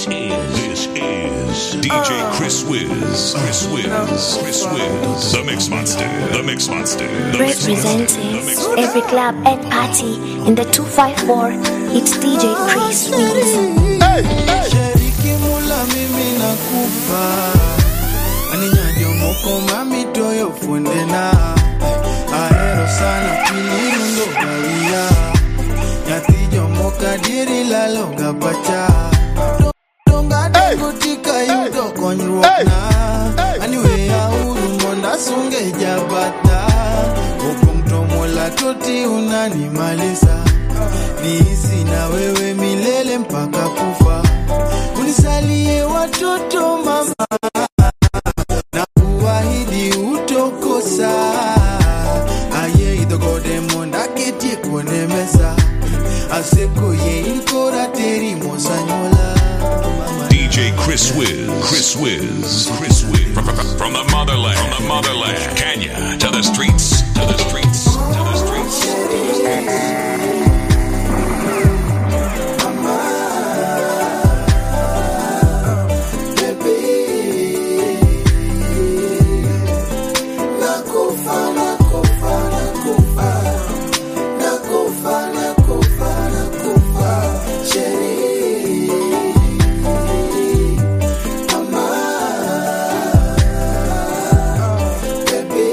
This is this is DJ Chris Wiz. Chris Wiz. Chris Wiz. The Mix Monster. The Mix Monster. The Mix Monster. The Mix Representing every club and party in the 254. It's DJ Chris Wiz. Sheriki mula mimi nakupa Aninyajo moko mami toyo fundena Ahero sana pilirundo gawia Nyathi jomoka diri laloga pacha Donga dongo tika yudo konyruok na Aniwe auru monda sunge jabata Opong tomola toti unanimalisa Niishi na wewe milele mpaka kufa unisalie watoto mama na kuahidi utokosa aye idhogode monda ketie kuone mesa aseko ye inkora teri mosanyola mama DJ Chris Wiz. Chris Wiz. Chris Wiz. From, from- from the motherland. From the motherland. Kenya to the streets. To the streets. To the streets. nakufa nakufa nakufa nakufa nakufa nakufa sheri mama baby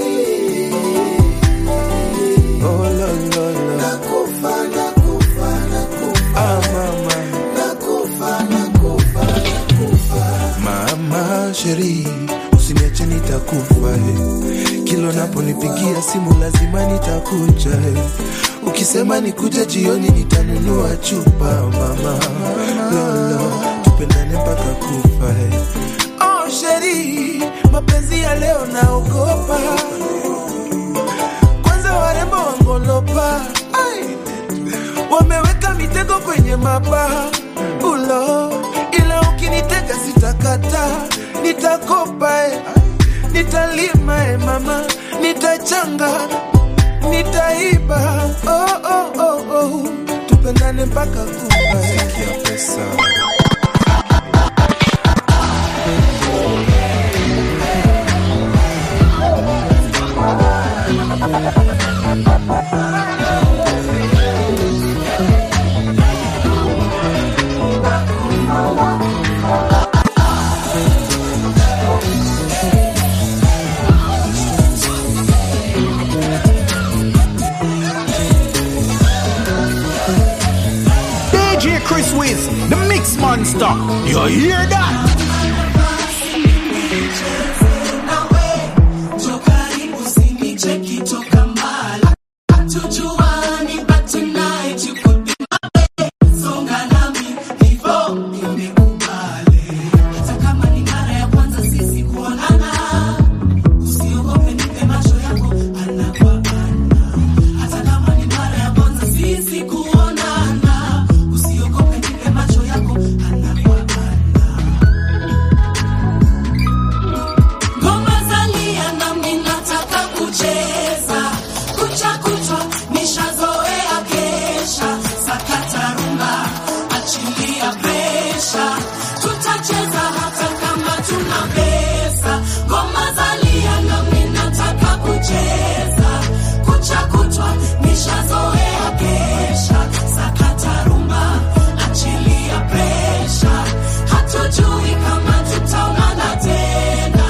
oh la la la nakufa nakufa nakufa ah mama nakufa nakufa nakufa mama sheri usiniache nitakufa eh. kilo naponipigia simu lazima nitakuja eh. ukisema nikuja jioni nitanunua chupa mama lolo tupendane mpaka kufa eh. oh sheri mapenzi ya leo naogopa kwanza warembo wangolopa Ai. wameweka mitego kwenye mabaha ulo ila ukinitega sitakata nitakopa eh. nitalima eh, mama nitachanga nitaiba oh, oh, oh, oh. tupendane mpaka kufa eh. pesa DJ Chris Wiz, the Mix Monster. You hear that? Ngoma zalia nami nataka kucheza, kucha kuchwa nishazoea kesha, sakata rumba, achilia presha, tutacheza hata kama tuna pesa. Ngoma zalia nami nataka kucheza, kucha kuchwa nishazoea kesha, sakata rumba, achilia presha, hatujui kama tutaonana tena.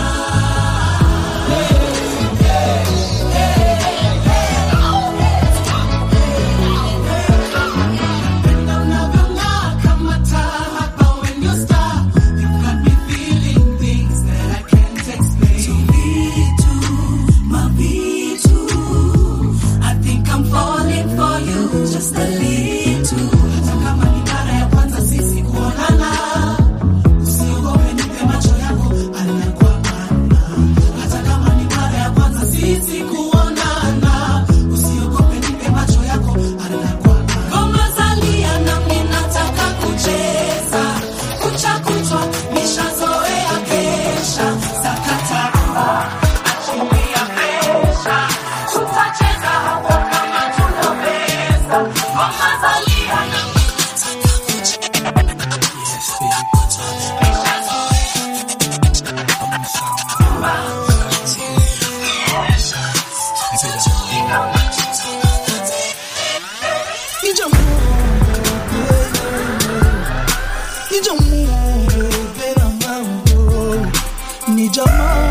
Unavyong'aa kama taa hapa when you star. You Nija muve Bena mambo Nija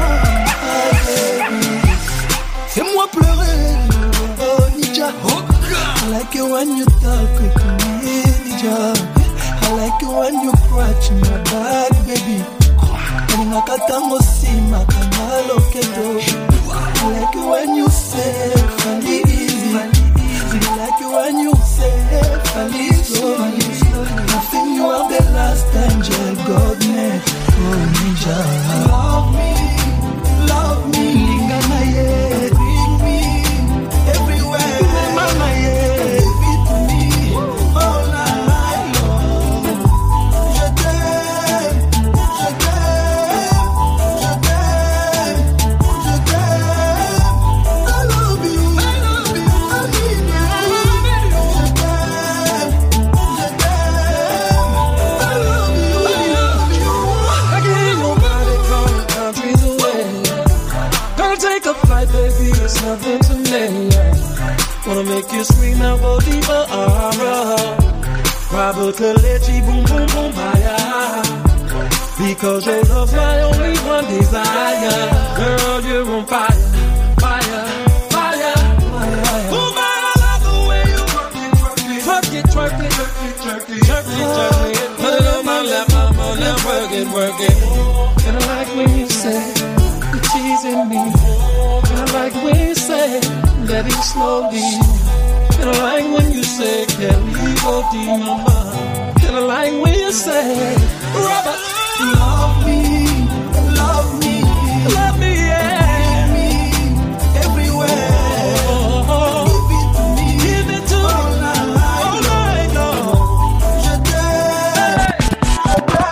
baby Fais-moi pleurer Oh Nija I like it when you talk with me Nija I like it when you scratch my back baby kalingaka ntango nsima kanga loketo I like it when you say fali easy I like it when you say fali slowly I think you are the last angel God made Oh ninja Love me, love me Lingana ye, bring me everywhere Mama ye, give it to me all night long Je t'aime, je t'aime, je t'aime, je t'aime. I love you, I love you, I need you. Je t'aime, je t'aime. I love you, I love you. I can't nobody from countries away. Gonna take a flight, baby, it's nothing to me. Wanna make you scream and go deeper, ah, Probably boom, boom, boom, fire. Because your love's my only one desire. Girl, you're on fire, fire, fire. Oh, my, I love the way you work it, twerk it, twerk it, twerk it, twerk it, twerk it. Put it on my lap, I'm on that work it, work it. And I like when you say you're teasing me. And I like when you say that it slowly. And I like when you say, can we go deep, mama? And I like when you say, Robert, Love me, love me, love me, yeah. give me everywhere. Oh, Give it to me give it to all me night all long. night long. Je t'aime,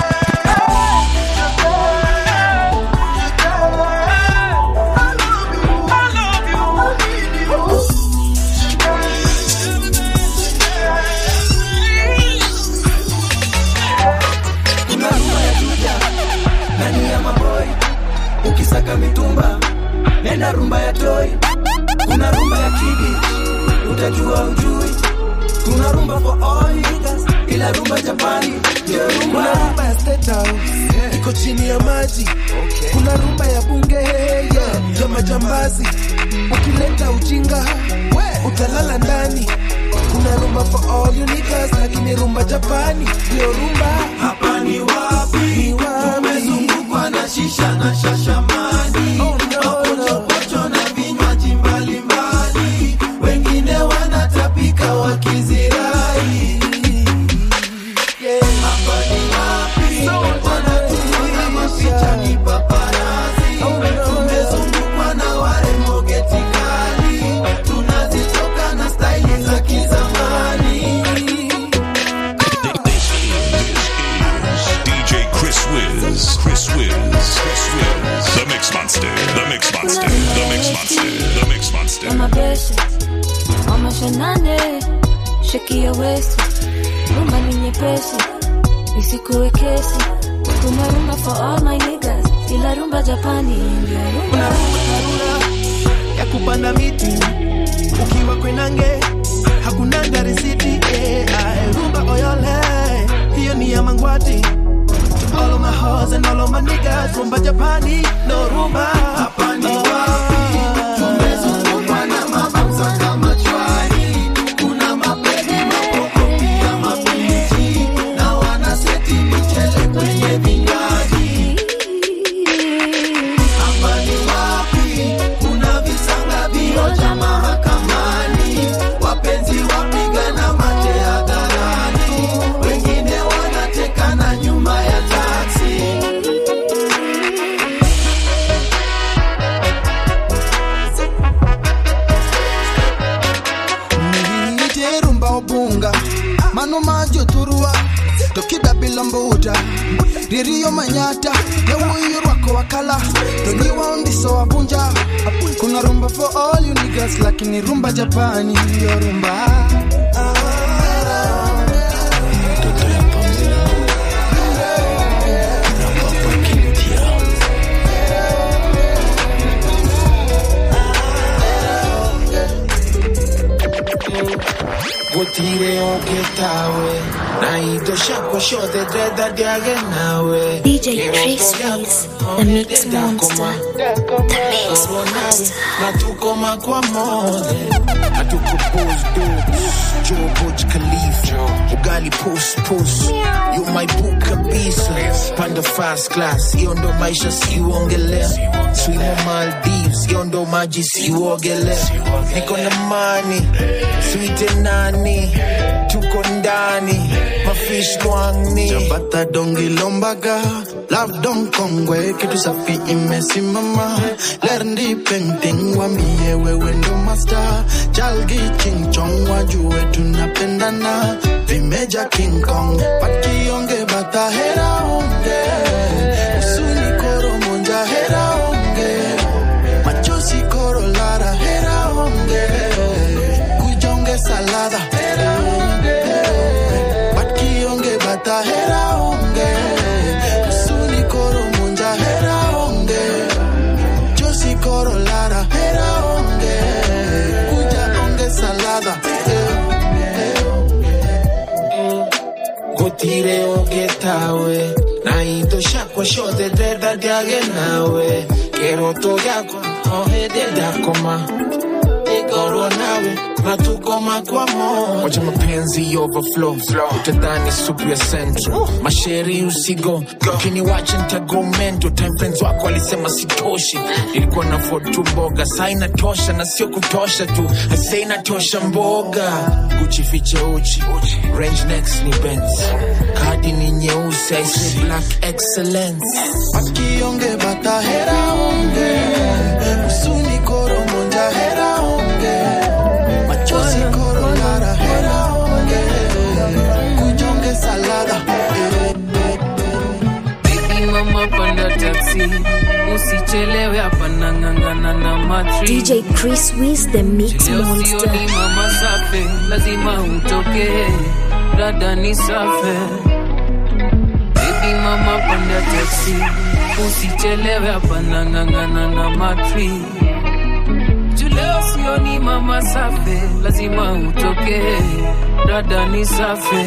I love you, I love you. I need you. kuna rumba ya juja ndani ya maboi ukisaka mitumba nenda rumba ya toi kuna rumba ya kidi utajua ujui kuna rumba for all niggas ila rumba japani ndio rumba Kuna rumba ya State House iko chini ya maji. Kuna rumba ya bunge yeah, ya majambazi. Ukileta ujinga utalala ndani. Kuna rumba for all you niggas, lakini rumba Japani ndio rumba. hapa ni wapi Ni wapi? tumezungukwa na shisha na shashamani Oh, no, no. mapochopocho na vinywaji mbalimbali wengine wanatapika wakizirai hapa ni wapi wanatuona mapicha ni paparazi tumezungukwa na warembo getikali tunazitoka na staili za kizamani DJ Chris Wiz. Chris Wiz. Chris Wiz. The Mix Monster. The Mix Monster. The Mix Monster. The Mix Monster. Mama Besha, Mama Shanane, sheki ya wesi, rumba ni nyepesi, isikuwe kesi. Kuna rumba for all my niggas, ila rumba Japani ndio rumba. ya kupanda miti ukiwa kwenange hakunanga risiti eh, ae, rumba oyole hiyo ni ya mangwati To all of my hoes and all of my niggas rumba japani no rumba hapa ni wapi tumezungukwa na mabamsa kama chwari kuna mapedi mapoko pia mabichi na wanaseti michele kwenye vinywaji hapa ni wapi kuna visanga vioja mahakamani wapenzi wapigana mate hadharani wengine wanatekana nyuma ya taksi niite rumba obunga mano majo turua tokida bilombuta ririyo manyata yawuyo rwako wakala toniwa ondiso wabunja kuna rumba for all you niggas lakini rumba japani yo rumba Would gutire ungitawe na indo ciakwa ciothe ndenda ndiage nawe DJ Chris Wiz, the Mix Monster. The Mix Monster. na tukoma kwa mothe hatukupose dopes Joe Burj Khalifa ugali pus pus you my book kabisa panda fast class hiyo ndo maisha siuongelea swimo Maldives hiyo ndo maji siuogelea niko na mani swite nani tuko ndani mafish lwangni Chapata dongi lombaga Love don kongwe kitu safi imesimama Lerndi painting wambie wewe ndo master Chalgi ching chong wajue tunapendana Vimeja King Kong Pakionge bata hera onge Usuni koro monja hera onge Machozi koro lara hera onge Kujonge salada hera onge Bakionge bata hera onge Usuni koro munja hera onge Josi koro lara hera onge Kuja onge salada gutire ungitawe na indo ciakwa ciothe ndenda ndiage nawe kĩroto gĩakwa o hĩndĩ ndakoma ngorwo nawe na tukoma kwa moja wacha mapenzi overflow utadhani supu ya central masheri usigo ukiniwacha ntago mento time friends wako alisema sitoshi nilikuwa na afford tu mboga saa inatosha na sio kutosha tu asa inatosha mboga kuchificha uchi range next ni benz kadi ni nyeusi I say black excellence Bakionge bata hera onge Usuni koro monja hera onge Machozi koro lara hera onge Kujonge salada Baby mama panda taxi usichelewe hapa nang'ang'ana na matri DJ Chris Wiz, the Mix leo Monster. sioni mama safe lazima utoke dada ni safe Baby mama panda taxi usichelewe hapa nang'ang'ana na matri Leo sioni mama safe lazima utoke dada ni safe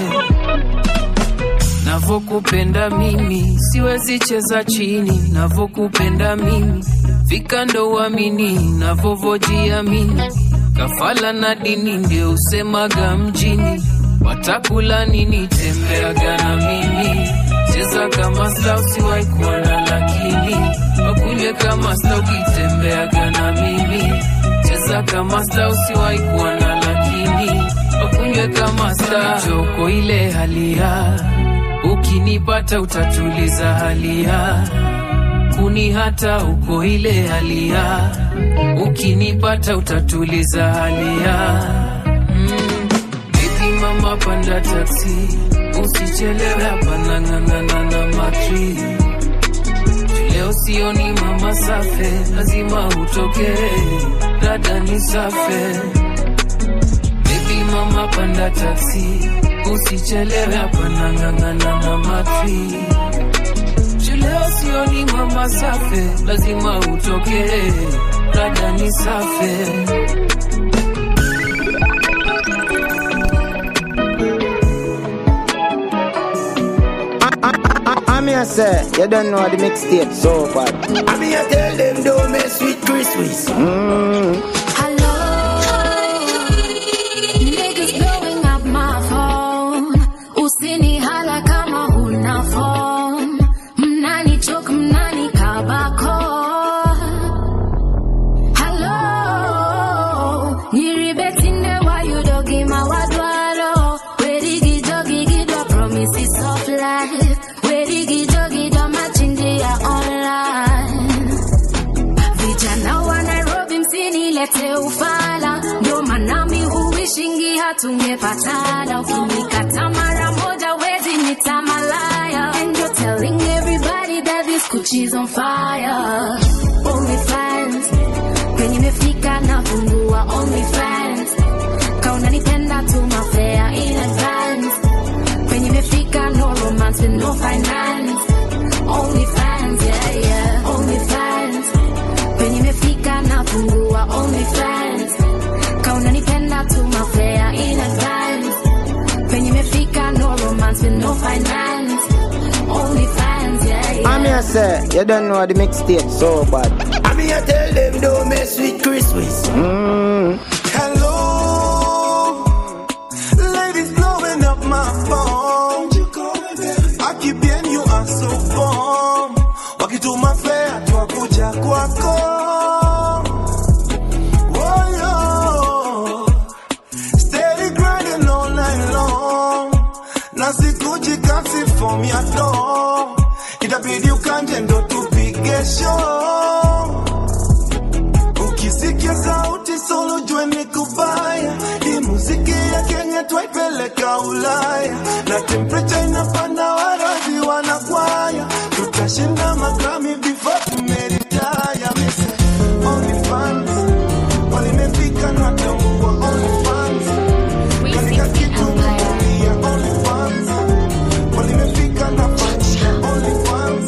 navokupenda mimi siwezi cheza chini navokupenda mimi fika ndo uamini navovojiamini kafala na dini ndio usemaga mjini watakula nini tembeaga na mimi cheza kama sta usiwai kuona lakini wakunywe kama sta ukitembeaga na mimi cheza kama sta usiwai kuona lakini wakunywe kama sta joko ile halia ukinipata utatuliza halia kuni hata uko ile halia ukinipata utatuliza halia mm. Baby mama panda taksi usichelewe hapa nang'ang'ana na matri leo sioni mama safe lazima utoke dada ni safe Baby mama panda taksi usichelewe hapa nang'ang'ana na matri leo sioni mama safe lazima utoke dada ni safe I'm here say, you don't know the mixtape so bad. I'm here tell them don't mess with Chris Wiz. Mm. Hello, niggas blowing up my phone. Usini hala kama huna phone. Mnani choke, mnani kabako. Hello, nyiribetinde wa you dogi mawadwaro. Werigi jogi gidwa promises of life. Werigi jogi do machindi ya online. Vijana wa Nairobi msinilete ufala, ndio maana mi huishingi hatungepatana. Ukinikata mara moja wezi nita malaya, and you're telling everybody that this Gucci's on fire. Only fans penye imefika nafungua only fans, kauna nipenda tu mafea in advance, penye imefika no romance with no finance. Only fans, yeah, yeah, only fans penye imefika nafungua only fans kauna nipenda tu mafea in advance I say, you don't know the mixtape so bad. I mean, I tell them don't mess with Chris Wiz. Mm. Hello, ladies blowing up my phone. I keep hearing you are so bomb. Wakituma fea twakuja kwako. Oh, yo. Steady grinding all night long. Na sikuji kasi form ya door. Itabidi ukanje ndo tupige show. Ukisikia sauti solo jue ni kubaya. Hii muziki ya Kenya twaipeleka Ulaya, na temperature inapanda, warazi wanakwaya, tutashinda magrami before tumeritaya. Mise only fans walimefika na tambua only fans katika kitu kulia only fans walimefika na fans only fans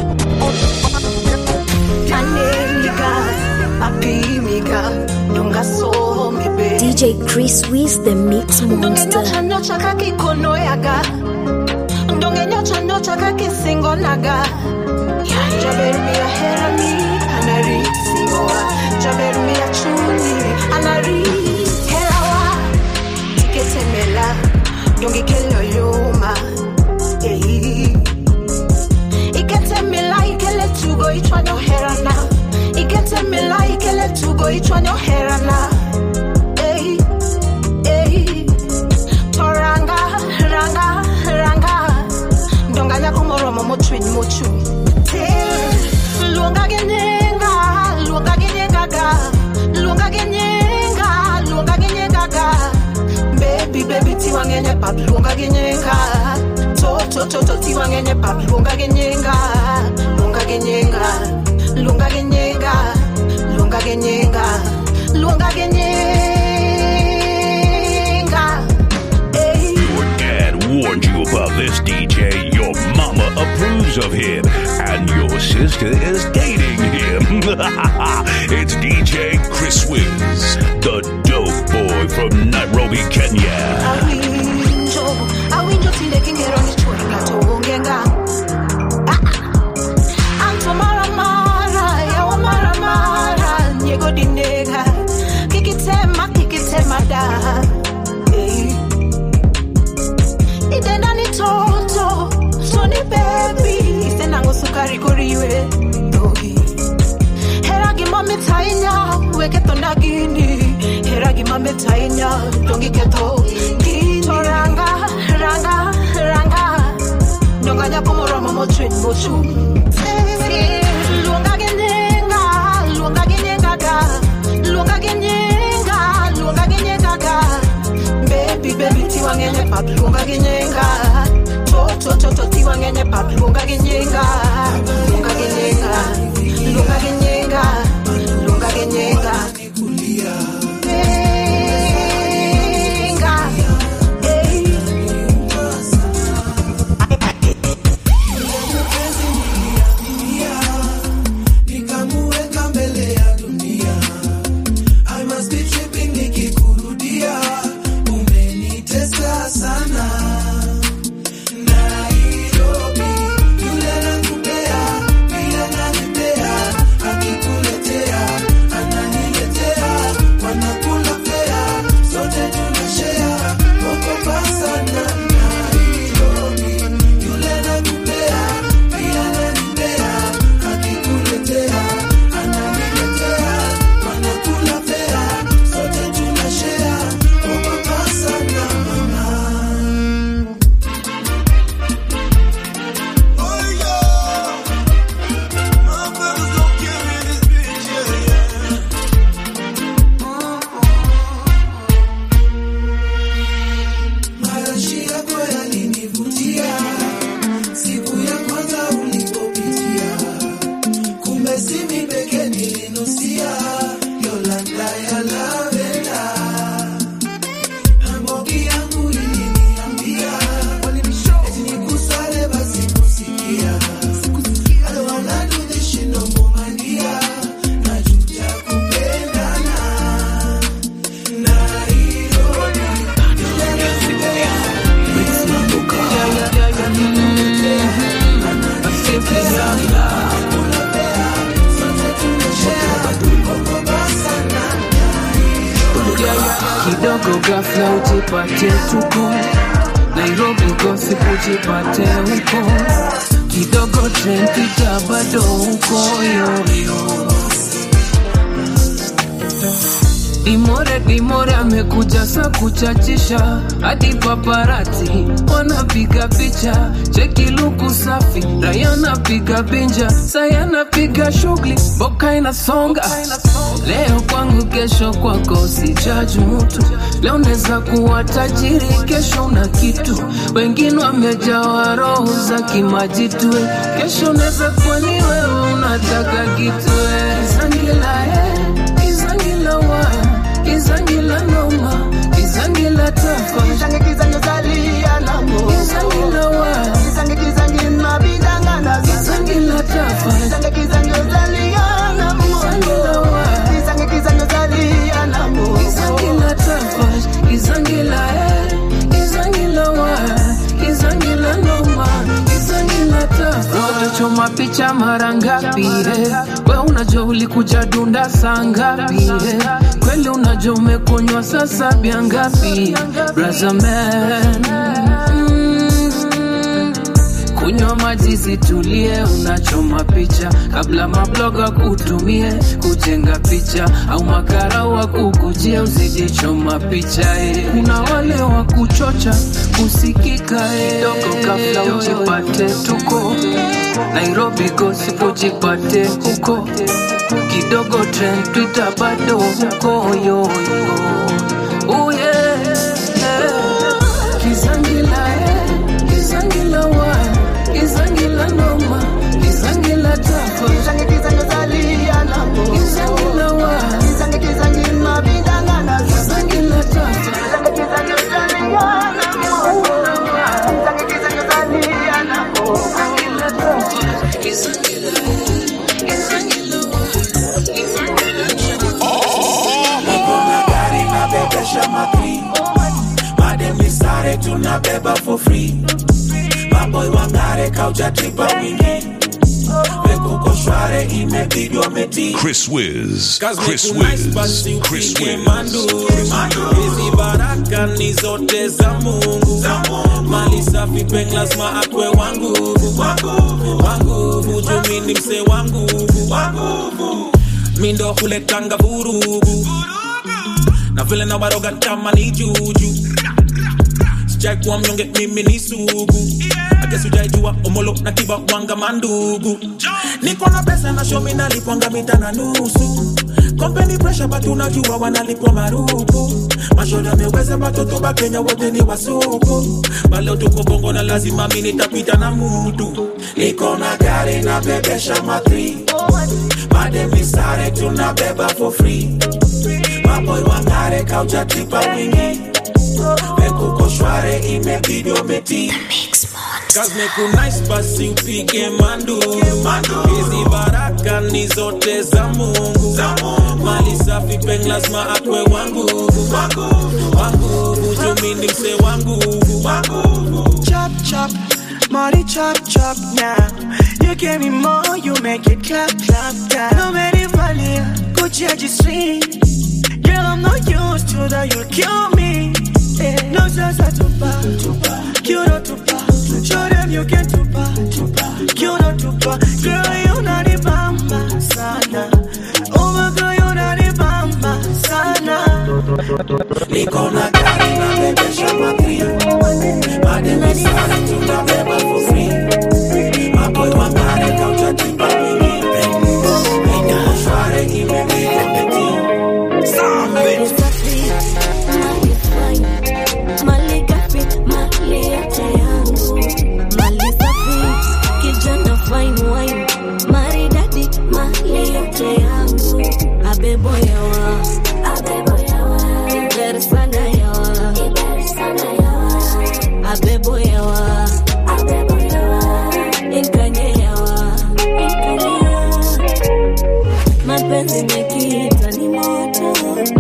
Anelika, apimika, ndungasomebe. DJ Chris Wiz, the Mix Monster. ndongenyocha kakikonoyaga ndongenyocha kakisingonaga jabermia herami anarisingoa jabermia chuni anari helawa iketemela ndongikelyoyoma ei iketemela ikeletugo ichwanyoherana iketemela ikeletugo ichwanyoherana ei ei toranga ranga ranga ndonganya kumoromo mochwiny mochu luonga gi nyinga luonga gi nyingaga luonga gi nyinga luonga gi nyingaga bebi bebi tiwang'eny e pap luonga gi nyinga toto toto tiwang'eny e pap luonga gi nyinga luonga gi nyinga luonga gi nyinga luonga gi nyinga luonga gi nyinga Your dad warned you about this DJ. Your mama approves of him. And your sister is dating him. it's DJ Chris Wiz, the dope boy from Nairobi, Kenya. awinjo awinjo tinde kingero ni chuori ng'ato onge nga Ah, ah. anto maramara yawa maramara nyego dinega kikitema kikitema da Eh. idenda ni toto soni bebi isenang'o sukari koriwe dhogi hera gimamit ahinya weketho na gini hera gimamit ahinya dongiketho gini to ranga ranga ranga donga nyako moromo mochwiny mochung' luonga gi nyinga luonga gi nyinga ga luonga gi nyinga luonga gi nyinga ga bebi bebi tiwang'eny e pap luonga gi nyinga toto toto tiwang'eny e pap luonga gi nyinga luonga gi nyinga luonga gi nyinga luonga gi nyinga nyinga Hey. nikamuweka mbele ya dunia I must be tripping nikikurudia umenitesa sana Nairobi yule gafla ujipate tuko nairobi gossip ujipate huko kidogo trendita bado huko yoyo Dimore Dimore amekuja sa kuchachisha hadi paparati wanapiga picha, cheki luku safi, raya napiga binja, saya napiga shughuli, boka inasonga leo kwangu, kesho kwako, sijaji mutu. Leo neza kuwa tajiri, kesho una kitu, wengine wamejawa roho za kimajitwe, kesho neza kuwa ni wewe unataka kitwe Zangila, eh, Izangila wa Izangila noma Izangila tafa Kizange kizange zalia namo Izangila wa Kizange kizange mabidanga na Izangila tafa Kizange kizange zalia namo Izangila wa Kizange kizange zalia namo Izangila tafa Izangila eh Izangila wa Izangila noma Izangila tafa Watachoma picha mara ngapi eh? We unajua ulikuja dunda saa ngapi eh? Kweli unajua umekunywa sasa bia ngapi Brother man mm. Kunywa maji zitulie, unachoma picha kabla mabloga kutumie kujenga picha au makara wa kukujia usijichoma picha eh. Kuna wale wa kuchocha kusikika eh. Dogo kabla ujipate tuko Nairobi gossip ujipate huko kidogo trend Twitter bado huko yo yo oh yeah, yeah. Kizangila eh, Kizangila wa Kizangila noma Kizangila tafa Kizange kizange zalia namo Kizangila wa Kizange kizange mabidanga na Kizangila tafa Kizange kizange zalia namo Kizange kizange zalia namo Kizangila tafa Kizangila Kizangila Niko na gari nabebesha makri madem ni sare tunabeba for free maboy wangare kaujatripa wingi vekuko shware imebidi wametii Chris Wiz. Kazi Chris ni kunice Wiz. basi Chris upige Wiz. manduru. Hizi baraka ni zote za Mungu. Mali safi peng lazima akwe wangu wangu jumi ni mse wangu mi ndo huletanga vurugu na vile na waroga kama ni juju sijai kuwa mnyonge mimi ni sugu akesi ujaijua omolo na kiba wanga mandugu niko na pesa na shomi nalipwanga mita na nusu kompeni presha batu unajua wanalipwa marupu mashoda meweza batoto ba kenya wote ni wasuku baleo tuko bongo na lazima mi nitapita na mutu niko na gari na bebesha matri madem ni sare tunabeba for free maboy wangare kaujatripa wingi vekuko shware imebidi umeti Kazi nice basi upige manduru hizi baraka ni zote za mungu mali safi peng lazima akwe wangu wangu jumi ni mse wangu Chop chop, money chop chop now. You give me more, you make it clap clap down. No matter valia, Gucci I just sweet. Girl, I'm not used to that, you'll kill me. Eh, No sasa tupa, tupa, cute tupa. Show them you can tupa, tupa, cute tupa. Girl, you not the bamba sana. Oh my girl, you not the bamba sana. niko na gari na bebesha matri madem ni sare tunabeba for free maboy wangare kaujatripa wingi vekuko shware imebidi umeti Mali safi, mali fine, mali gafi, mali yote yangu. Mali safi, kijana fine wine, maridadi, mali yote yangu. Abebo yawa, abebo yawa, iber sana yawa, iber sana yawa. Abebo yawa, abebo yawa, inkanye yawa, inkanye yawa. Mapenzi mekita ni moto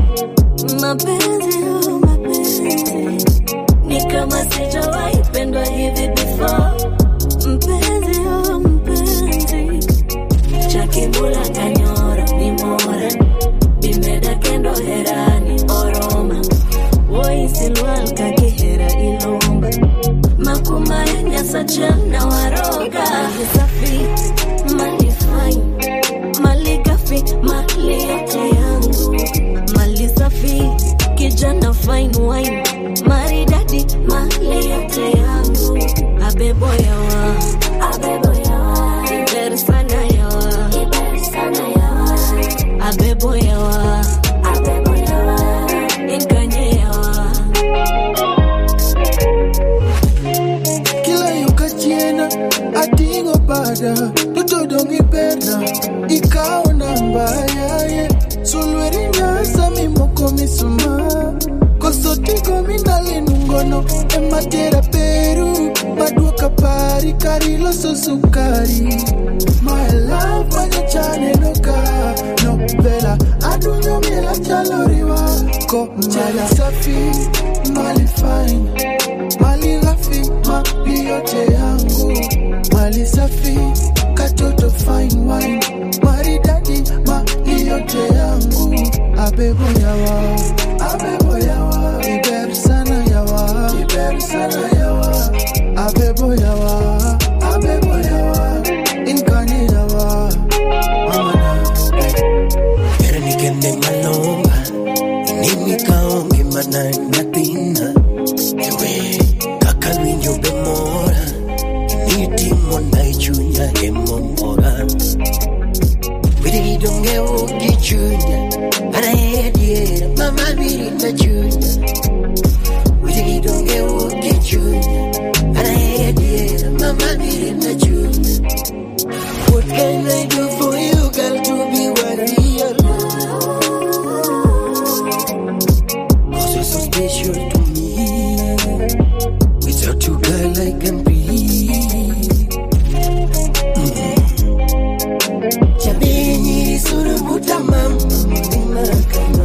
mapenzi oh, mapenzi ni kama sijawahi pendwa hivi before mpenzi oh, mpenzi chakibula kanyora ni mora bimeda kendo herani oroma woisi totodongi berna ikawo namba yaye sulweri nyasa mimoko misuma kosotigo minalinungono ematera peru maduoka pari kari loso sukari my love manyachane noka no vela adunyo miela chaloriwa ko mali safi mali fine mali ghafi mali yote yangu mali safi katoto fine wine maridadi mali yote yangu abebo yawa abebo yawa iber sana yawa iber sana yawa abebo yawa abebo yawa inkani yawa mamana Pero ni que me malomba Ni mi kaonge mana natina Ewe kakalwinyo bemora Ni timo na ichunya emomora Bidi donge ugi chunya Ana hediera mama biri na chunya Bidi donge ugi chunya Ana hediera mama biri na chunya What can I do for you girl to be worthy your Cause you're so special to me Without you girl I can breathe Jameni surubuta mama Mlima kama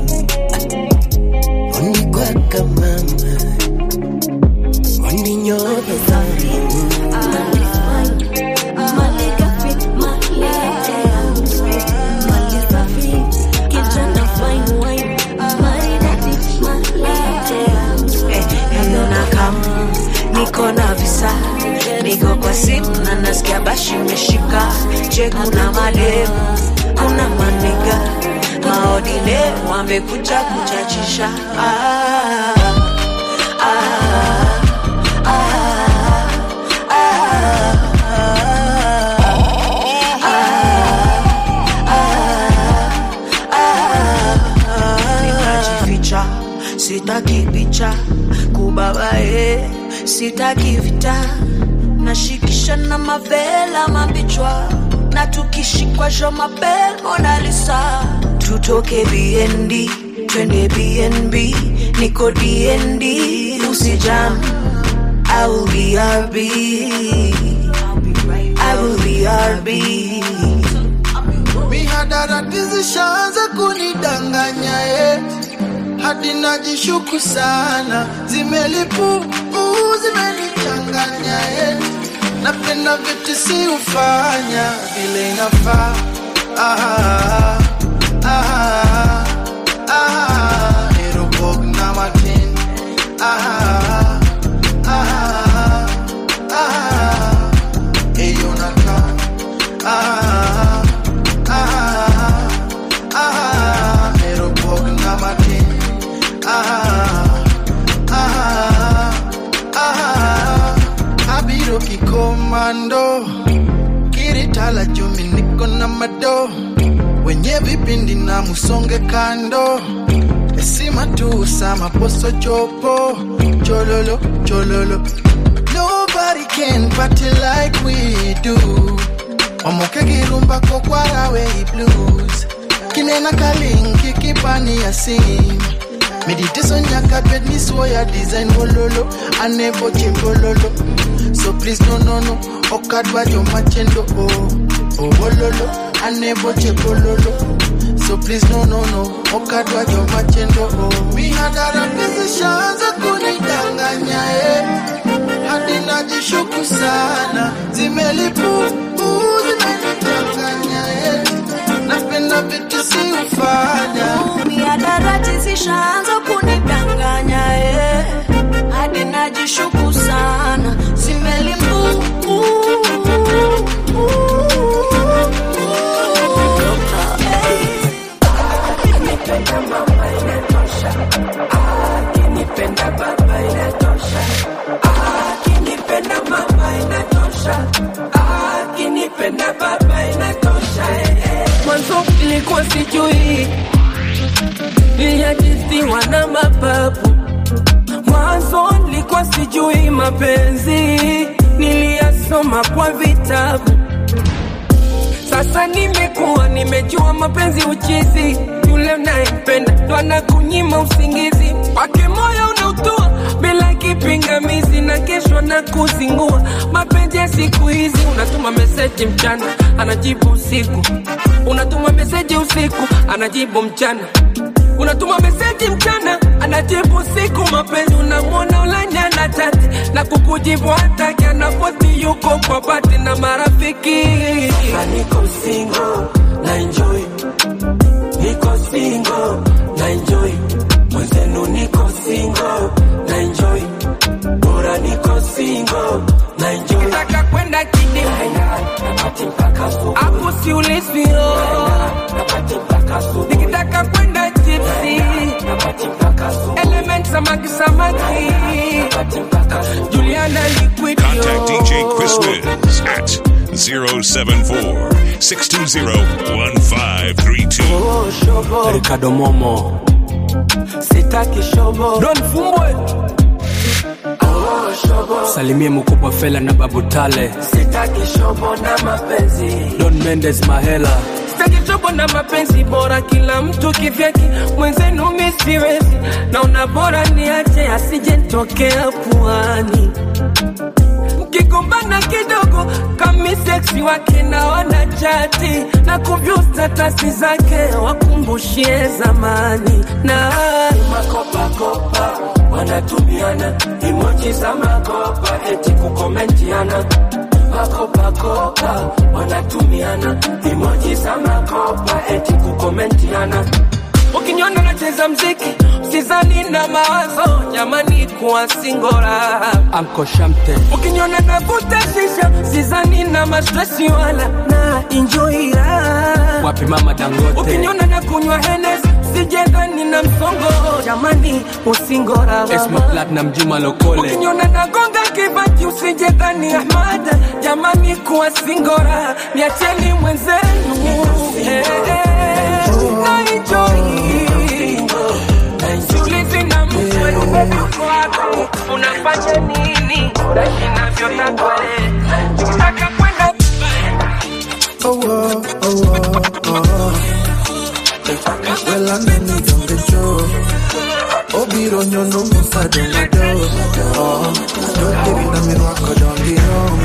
Ondi kwa kama Ondi nyoto Naona kama niko na visa, niko kwa simu na nasikia bashi imeshika. Je, kuna mademu, kuna maniga maodine wamekuja kuchachisha ah, ah, ah, nikajificha sitaki picha kubabae sitaki vita nashikisha na mavela mabichwa na tukishikwa jo mabel monalisa tutoke bnd twende bnb niko dnd usijam I will be RB. I will be RB. mihadarati zishaanza kunidanganya eh. hadi najishuku sana zimelipu zimenichanganya eh. napenda vitu si ufanya vile inafaa ah, ah, ah, Erobog na Martin ah, ah, ah, hey Jonathan ah, ah, ah, Erobog na Martin ah, ah, ah, Abiro kikomando kiritala jumi niko na mado wenye vipindi na musonge kando esima tu sama poso chopo chololo chololo nobody can party like we do omoke girumba kokwarawe blues kinena kalingi kipani ya sim meditation nyaka bed ni swoya design wololo anebo chimbololo so please no no no okadwa jomachendo o oh, wololo anebo chimbololo so please no no no okadwa jomachendo o oh. mihadara pezishaanza kunidanganya eh. hadi najishuku sana zimelipu zimenidanganya eh. napenda vitu si ufanya miadarati zishaanza kunidanganya eh. hadi najishuku sana zimelimbu Akinipenda baba inatosha, akinipenda mama inatosha, akinipenda baba inatosha. eh, eh. mwanzo ilikuwa sijui niliajisiwa na mapapu mwanzo nilikuwa sijui mapenzi niliyasoma kwa vitabu nimejua mapenzi uchizi yule unayempenda ndo anakunyima usingizi wake moyo unautua bila kipingamizi na kesho na kuzingua mapenzi ya siku hizi unatuma meseji mchana anajibu usiku unatuma meseji usiku anajibu mchana unatuma meseji mchana anajibu usiku mapenzi unamwona ulanyana chati na kukujibu hataki anapoti yuko kwa bati na marafiki Sasa niko single na enjoy niko single na enjoy mwenzenu niko single na enjoy bora niko single na enjoy nataka kwenda kidi hapo si ulisio nikitaka kwenda tipsi element samaki samaki Juliana liquidio Contact DJ Chris Wiz at 074 620 1532. Ricardo Momo sitaki shobo Don Fumbwe salimie mkubwa Fela na Babu Tale sitaki shobo na mapenzi Don Mendes Mahela sitaki shobo na mapenzi bora kila mtu kivyake mwenzenu misiwezi naona bora niache asije nitokea puani mkigombana kidogo kami seksi wake naona chati na kuvyu statasi zake wakumbushie zamani na makopakopa wanatumiana imoji za makopa eti kukomentiana makopakopa wanatumiana imoji za makopa eti kukomentiana ukiniona nacheza mziki sizani na mawazo jamani kuwa singora anko shamte ukiniona navuta shisha sizani na mastresi wala na enjoya wapi mama dangote ukiniona na kunywa henes sijendani na msongo jamani usingora Esma Platinum Juma Lokole ukiniona nagonga kibati usijendani Ahmada jamani kuwa singora niacheni mwenzenu eh, eh, na enjoy Siulizi na mtu uko wapi, unafanya nini, na inavyotaka wewe. Ukitaka kwenda Oh, oh, oh, oh, oh. Well, I'm in the jungle show. Obiro nyono musado mado. Oh, don't give it a me wako dongi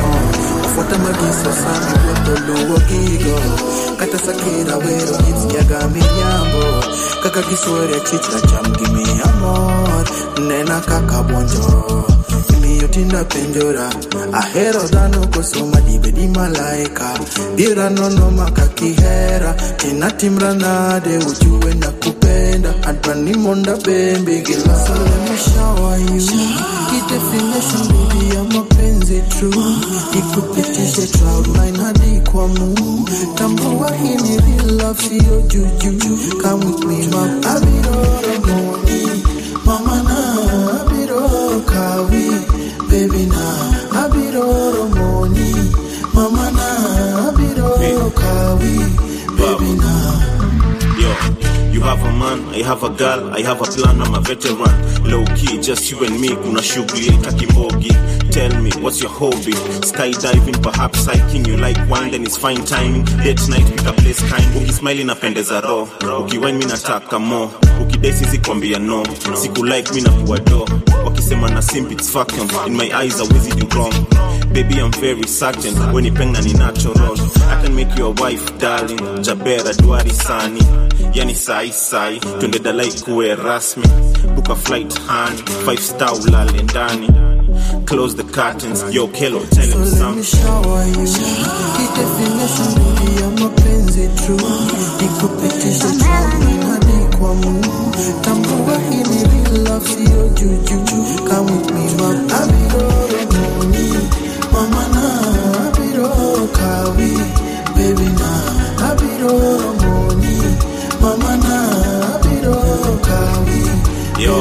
oh. Ufuata magiso sami woto luwo gigo. Kata sakira wero jinsi ya gami nyambo. Kaka kiswere chichra cham gimi amor. Nena kaka bonjo. Imiyo tinda penjora. Ahero dhano kosoma dibedi malaika. Bira nono makakihera. Tina timra nade ujue na kupenda. Advani monda bembe gila. So let me shower you. Key definition baby ya mapenzi true. Ikupitishe cloud nine hadi kwa moon. Tambua hii ni real love sio juju. Come with me ma. Abiroro moni. Mama na abiroro kawi. Baby na abiroro moni. Mama na abiroro kawi. Baby na. Yo, you have a man, I have a girl, I have a plan, I'm a veteran. Low key, just you and me, kuna shughuli takimbogi. Tell me, what's your hobby? Skydiving, perhaps hiking, you like wine, then it's fine timing. Date night, pick a place kind. Ukismile napendeza roho, ukiwine mi nataka more. Ukidai sisi kwambia no, siku like mi nakuwa do. Wakisema na simp, it's fuck 'em. In my eyes, always do wrong. Baby, I'm very certain, when ni peng na ni natural. I can make you a wife, darling. Jabera, duari sani. Yani sai sai, twende dalai kuwe rasmi. Book a flight, honey. Five star ulale ndani. Close the curtains, yo Kelo, tell him So let me something. shower you. Key definition baby ya mapenzi true. Ikupitishe cloud hadi kwa Mungu. Tambua hii ni real love sio juju. Come with me ma. Abiroro moni. Mama na abiroro kawi. Baby na abiroro moni. Mama na abiroro kawi. Yo,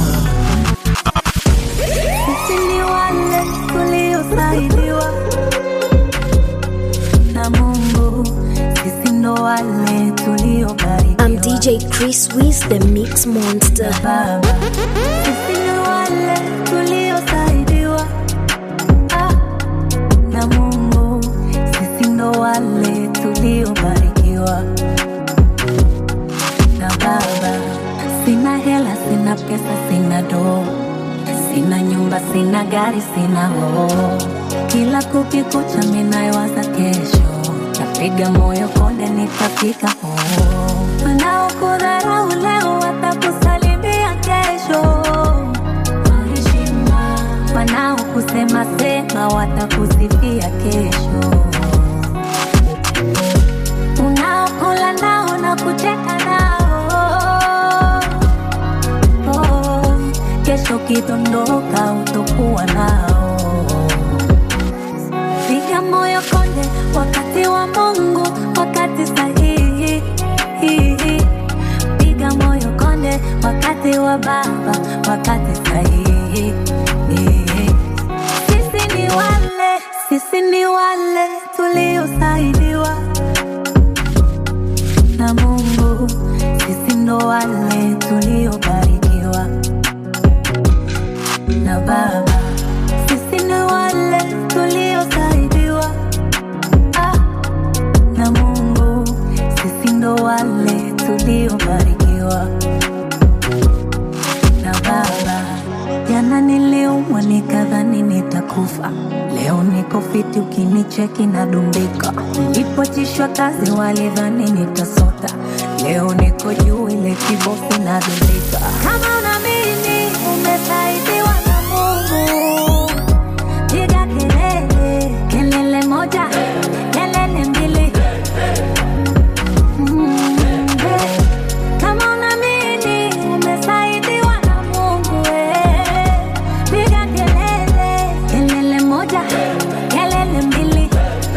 Sisi ni wale tuliosaidiwa na Mungu, sisi ndo wale tuliobarikiwa. I'm DJ Chris Wiz, the Mix Monster. Baba, sisi ni wale tuliosaidiwa ah, na Mungu, sisi ndo wale tuliobarikiwa. sina do, sina nyumba, sina gari, sina hoo. Kila kukikucha minayowaza kesho, tapiga moyo konde, nitafika hoo. Wanaokudharau leo watakusalimia kesho kwa heshima, wanaokusema sema watakusifia kesho unaokula nao na kucheka nao oh, kesho kidondoka utokuwa nao piga moyo konde wakati wa mungu wakati sahihi piga moyo konde wakati wa baba wakati sahihi sisi ni wale sisi ni wale tuliosaidiwa na Mungu, sisi ndo wale tuliobarikiwa na Baba, sisi ni wale tuliosaidiwa ah, na Mungu, sisi ndo wale tuliobarikiwa na Baba. Jana niliumwa nikadhani nitakufa, leo niko fiti, ukinicheki nadumbika. Nilipochishwa kazi walidhani nitasota, leo niko juu, ile kibofu nadumbika. Kama unaamini umesaidiwa na Mungu, piga kelele, kelele moja, kelele mbili. Mm, eh. Kama unaamini umesaidiwa na Mungu, eh, piga kelele, kelele moja, kelele mbili.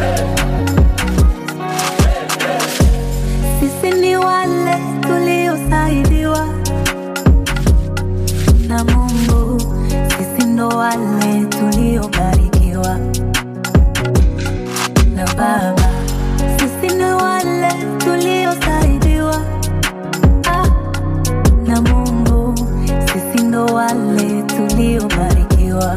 Sisi ni wale tuliosaidiwa na Mungu, sisi ndo wale tuliobarikiwa na Baba, sisi ni wale tuliosaidiwa ah, na Mungu, sisi ndo wale tuliobarikiwa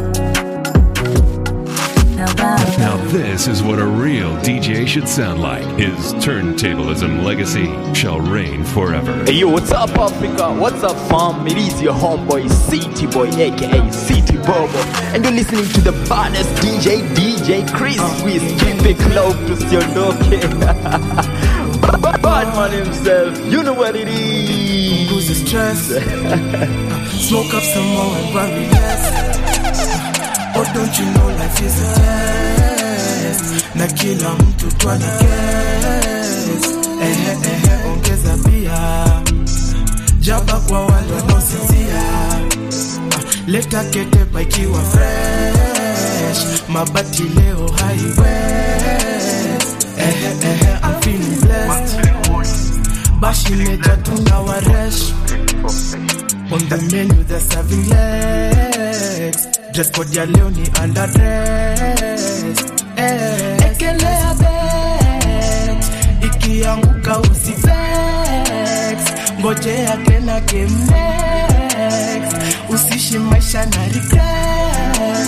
na Baba. Now, this is what a real DJ should sound like. His turntablism legacy shall reign forever. Hey yo, what's up Africa? What's up fam? It is your homeboy City Boy aka City Bobo and you're listening to the baddest DJ DJ Chris with Keep it close to Siondoke Bad man himself, you know what it is Lose the stress Smoke up some more and worry less Oh don't you know life is a test Na kila mtu twana guess Ehe ehe ongeza pia Jaba kwa wale wanaosinzia Leta ketepa ikiwa fresh Mabati leo highway Ehe ehe I'm feeling blessed Bashi meja tuna waresh On the menu they're serving legs Dress code ya leo ni underdress eh. Ekelea bet Ikianguka usivex Ngojea tena game next Usishi maisha na regret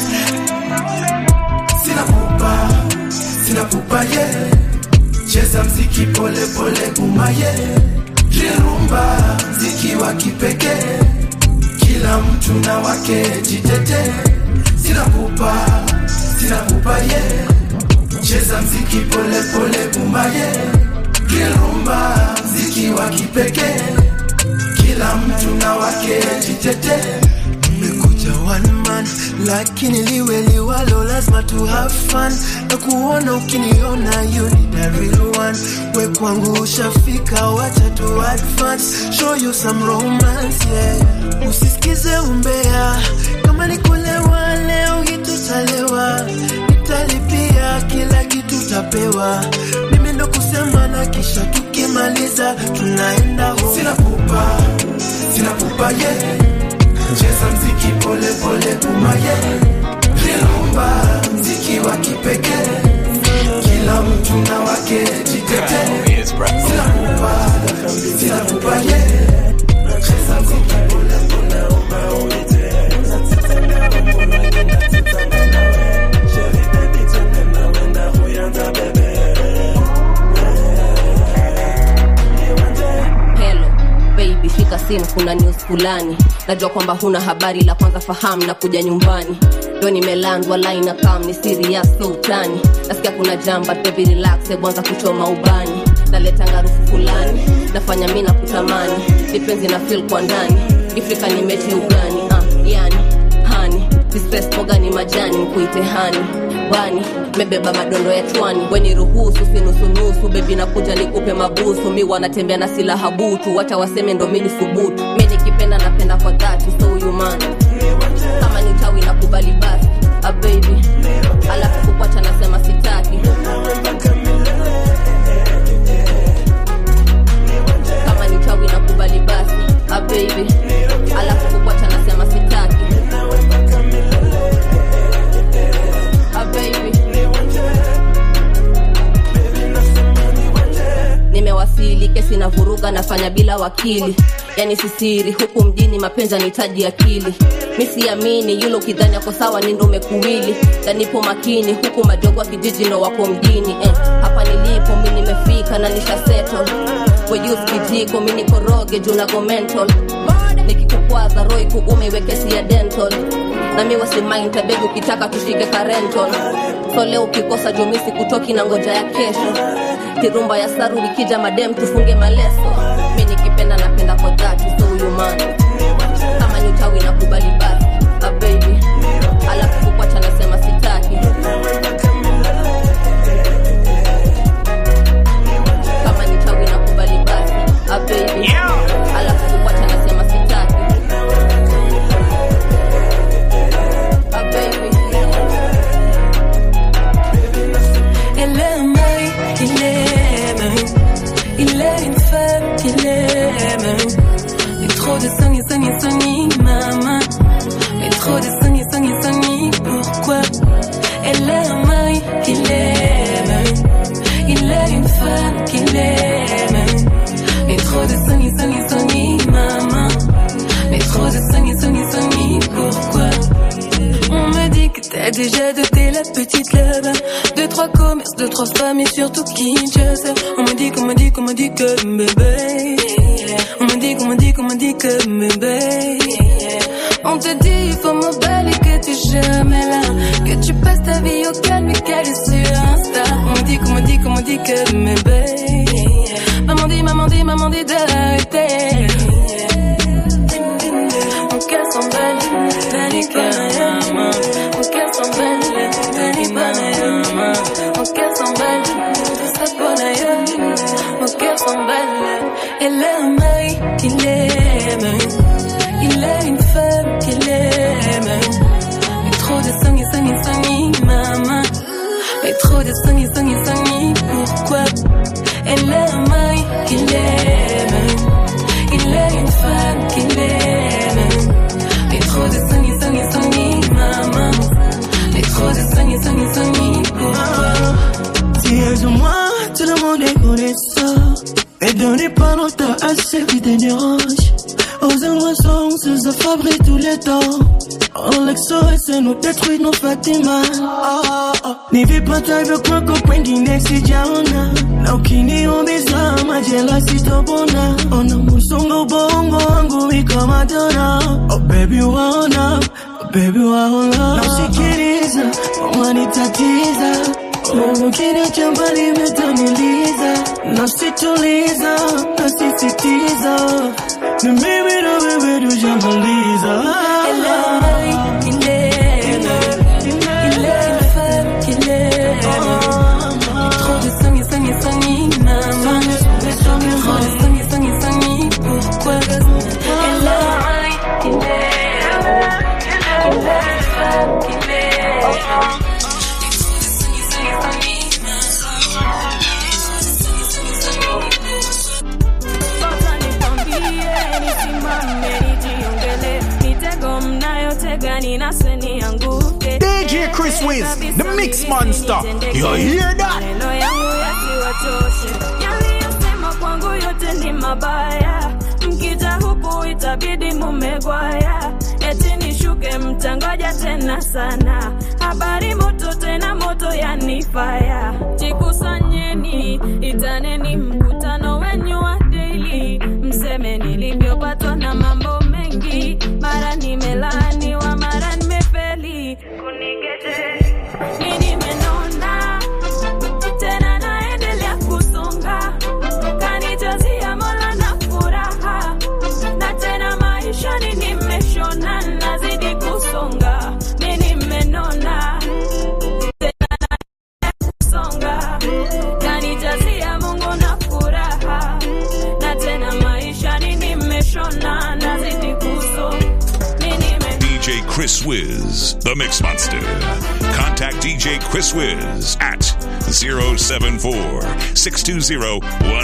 Sina pupa, sina pupa ye yeah. Cheza mziki pole pole buma ye yeah. Rirumba mziki wa kipekee Kila mtu na wake jitete Sina pupa, sina pupa ye yeah. Cheza mziki pole pole buma ye yeah. Rirumba mziki wa kipekee Kila mtu na wake jitete Nimekuja one man lakini liwe liwalo lazima tu have fun na kuona ukiniona you need a real one we kwangu ushafika wacha tu advance show you some romance yeah usisikize umbea kama nikulewa leo hitutalewa nitalipia kila kitu tapewa mimi ndo kusema na kisha tukimaliza tunaenda home sina pupa sina pupa yeah cheza mziki pole pole kumaye rilumba mziki wa kipekee kila mtu na wake jitete sina kupa sina kupa ye cheza mziki pole pole Hello, baby, fika sin kuna news fulani najua kwamba huna habari la kwanza fahamu na kuja nyumbani ndo nimelandwa laina kam ni serious so utani nasikia kuna jamba baby relax ebwanza kuchoma ubani naleta ngarufu fulani nafanya mi na kutamani nipenzi na fil kwa ndani ifrika ni mechi ugani ah, yani hani distress moga ni majani mkuite hani bani mebeba madondo ya chwani weni ruhusu sinusunusu bebi nakuja nikupe mabusu mi wanatembea na silaha butu wacha waseme ndo mili subutu mi nikipenda napenda kwa dhati so huyu man kama ni tawi na kubali basi a baby alafu kukwacha nasema sitaki kama ni tawi na kubali basi a baby alafu kukwacha nasema sitaki a baby nimewasili kesi na vuruga nafanya bila wakili yani sisiri huku mjini mapenzi nitaji akili mi siamini yule ukidhani ako sawa ni ndo umekuwili danipo makini huku majogo wa kijiji ndo wako mjini eh, hapa nilipo mi nimefika na nisha settle wejus kijiko mi nikoroge juu nago mental nikikukwaza roi kuume iwe kesi ya dental na mi wasimainta begi ukitaka tushike karental so leo ukikosa jumisi kutoki na ngoja ya kesho kirumba ya saru ikija madem tufunge maleso mi nikipenda napenda kwa dhati so huyu man kama ni utawi na kubali basi a baby alafu kukwacha nasema sitaki kama ni utawi na kubali basi a baby alafu kukwacha nasema sitaki a baby Elle aime, il aime. Il est une femme qu'il aime. Et trop de sang et sang et sang et maman. Et trop de sang et sang et sang et pourquoi Elle aime, il aime. Il est une femme qu'il aime. Et trop de sang et sang et sang et maman. Mais trop de sang et sang et sang et pourquoi on me dit que t'as déjà doté la petite là-bas Deux, trois commerces, deux, trois femmes et surtout Kinshasa On me dit qu'on me dit qu'on me dit que bébé On me dit qu'on me dit qu'on me dit que bébé On te dit il faut m'emballer que t'es jamais là Que tu passes ta vie au calme et qu'elle est sur Insta On me dit qu'on me dit qu'on me dit que bébé Maman dit, maman dit, maman dit d'arrêter Mon cœur s'emballe, Dani Panayama. Mon cœur s'emballe, Dani Panayama. Mon cœur s'emballe, tout ça pour ailleurs. Mon cœur s'emballe, elle a un mari qu'il aime. Il a une femme qu'il aime. Mais trop de sang et sang et sang et maman. Mais trop de sang et sang et sang et pourquoi? Elle a un mari qu'il aime. Il a une femme qu'il aime. Mais trop de sang et sang et sang et maman. Mais trop de sang et sang et sang et pourquoi? Si elles ou moi, tout le monde est connaissant. Et donnez pas longtemps à ceux qui te dérangent. Aux inventions, se fabriquent tous les temps. En l'exo, c'est nous détruit nos Fatima. Oh, oh. Nivipata hivyo kwako kwengine sijaona na ukiniumiza majela sitopona ona musongo ubongo wangu iko madona oh baby waona oh baby waona na usikiliza wanitatiza ukiniacha mbali umetaniliza nasituliza nasisitiza ni mimi na wewe tujamaliza Elle a un mari qu'il aime. Il a une femme qu'il aime. Mais trop de sang et sang et sang et maman. Mais trop de sang et sang et sang et pourquoi? Elle a un mari qu'il aime. Il a une femme qu'il aime. Sasa nikwambie, nisimame, nijiongele, mitego mnayotega ninaswe nianguke. DJ Chris Wiz, the Mix Monster. You hear that? Maneno yangu yasiwachoshe, yaliyosema kwangu yote ni mabaya. Mkija huku itabidi mumegwaya, eti nishuke mtangoja tena sana. Habari moto tena moto yanifaya, jikusanyeni, itaneni mkutano wenyu wa daily, mseme nilivyopatwa na Chris Wiz, the Mix Monster. Contact DJ Chris Wiz at 074 620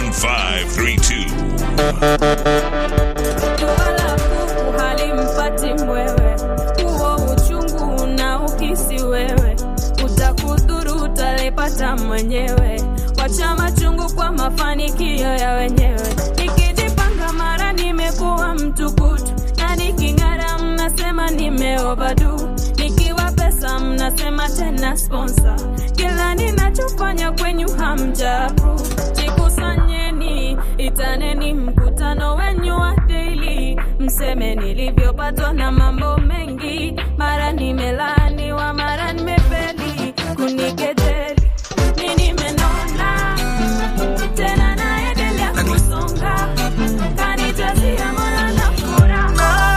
1532. halimpati mwewe huo uchungu unaohisi wewe utakudhuru utalipata mwenyewe wacha machungu kwa mafanikio ya wenyewe nikijipanga mara nimekuwa mtukutu na niking'ara mnasema nimeovadu nikiwa pesa mnasema tena sponsor kila ninachofanya kwenyu hamjaapprove jikusanyeni itaneni mkutano wenyu wa daily mseme nilivyopatwa na mambo mengi mara nimelaaniwa mara nimefeli kunikejeli mi nimenona tena naendelea kusonga kanijazia mola na furaha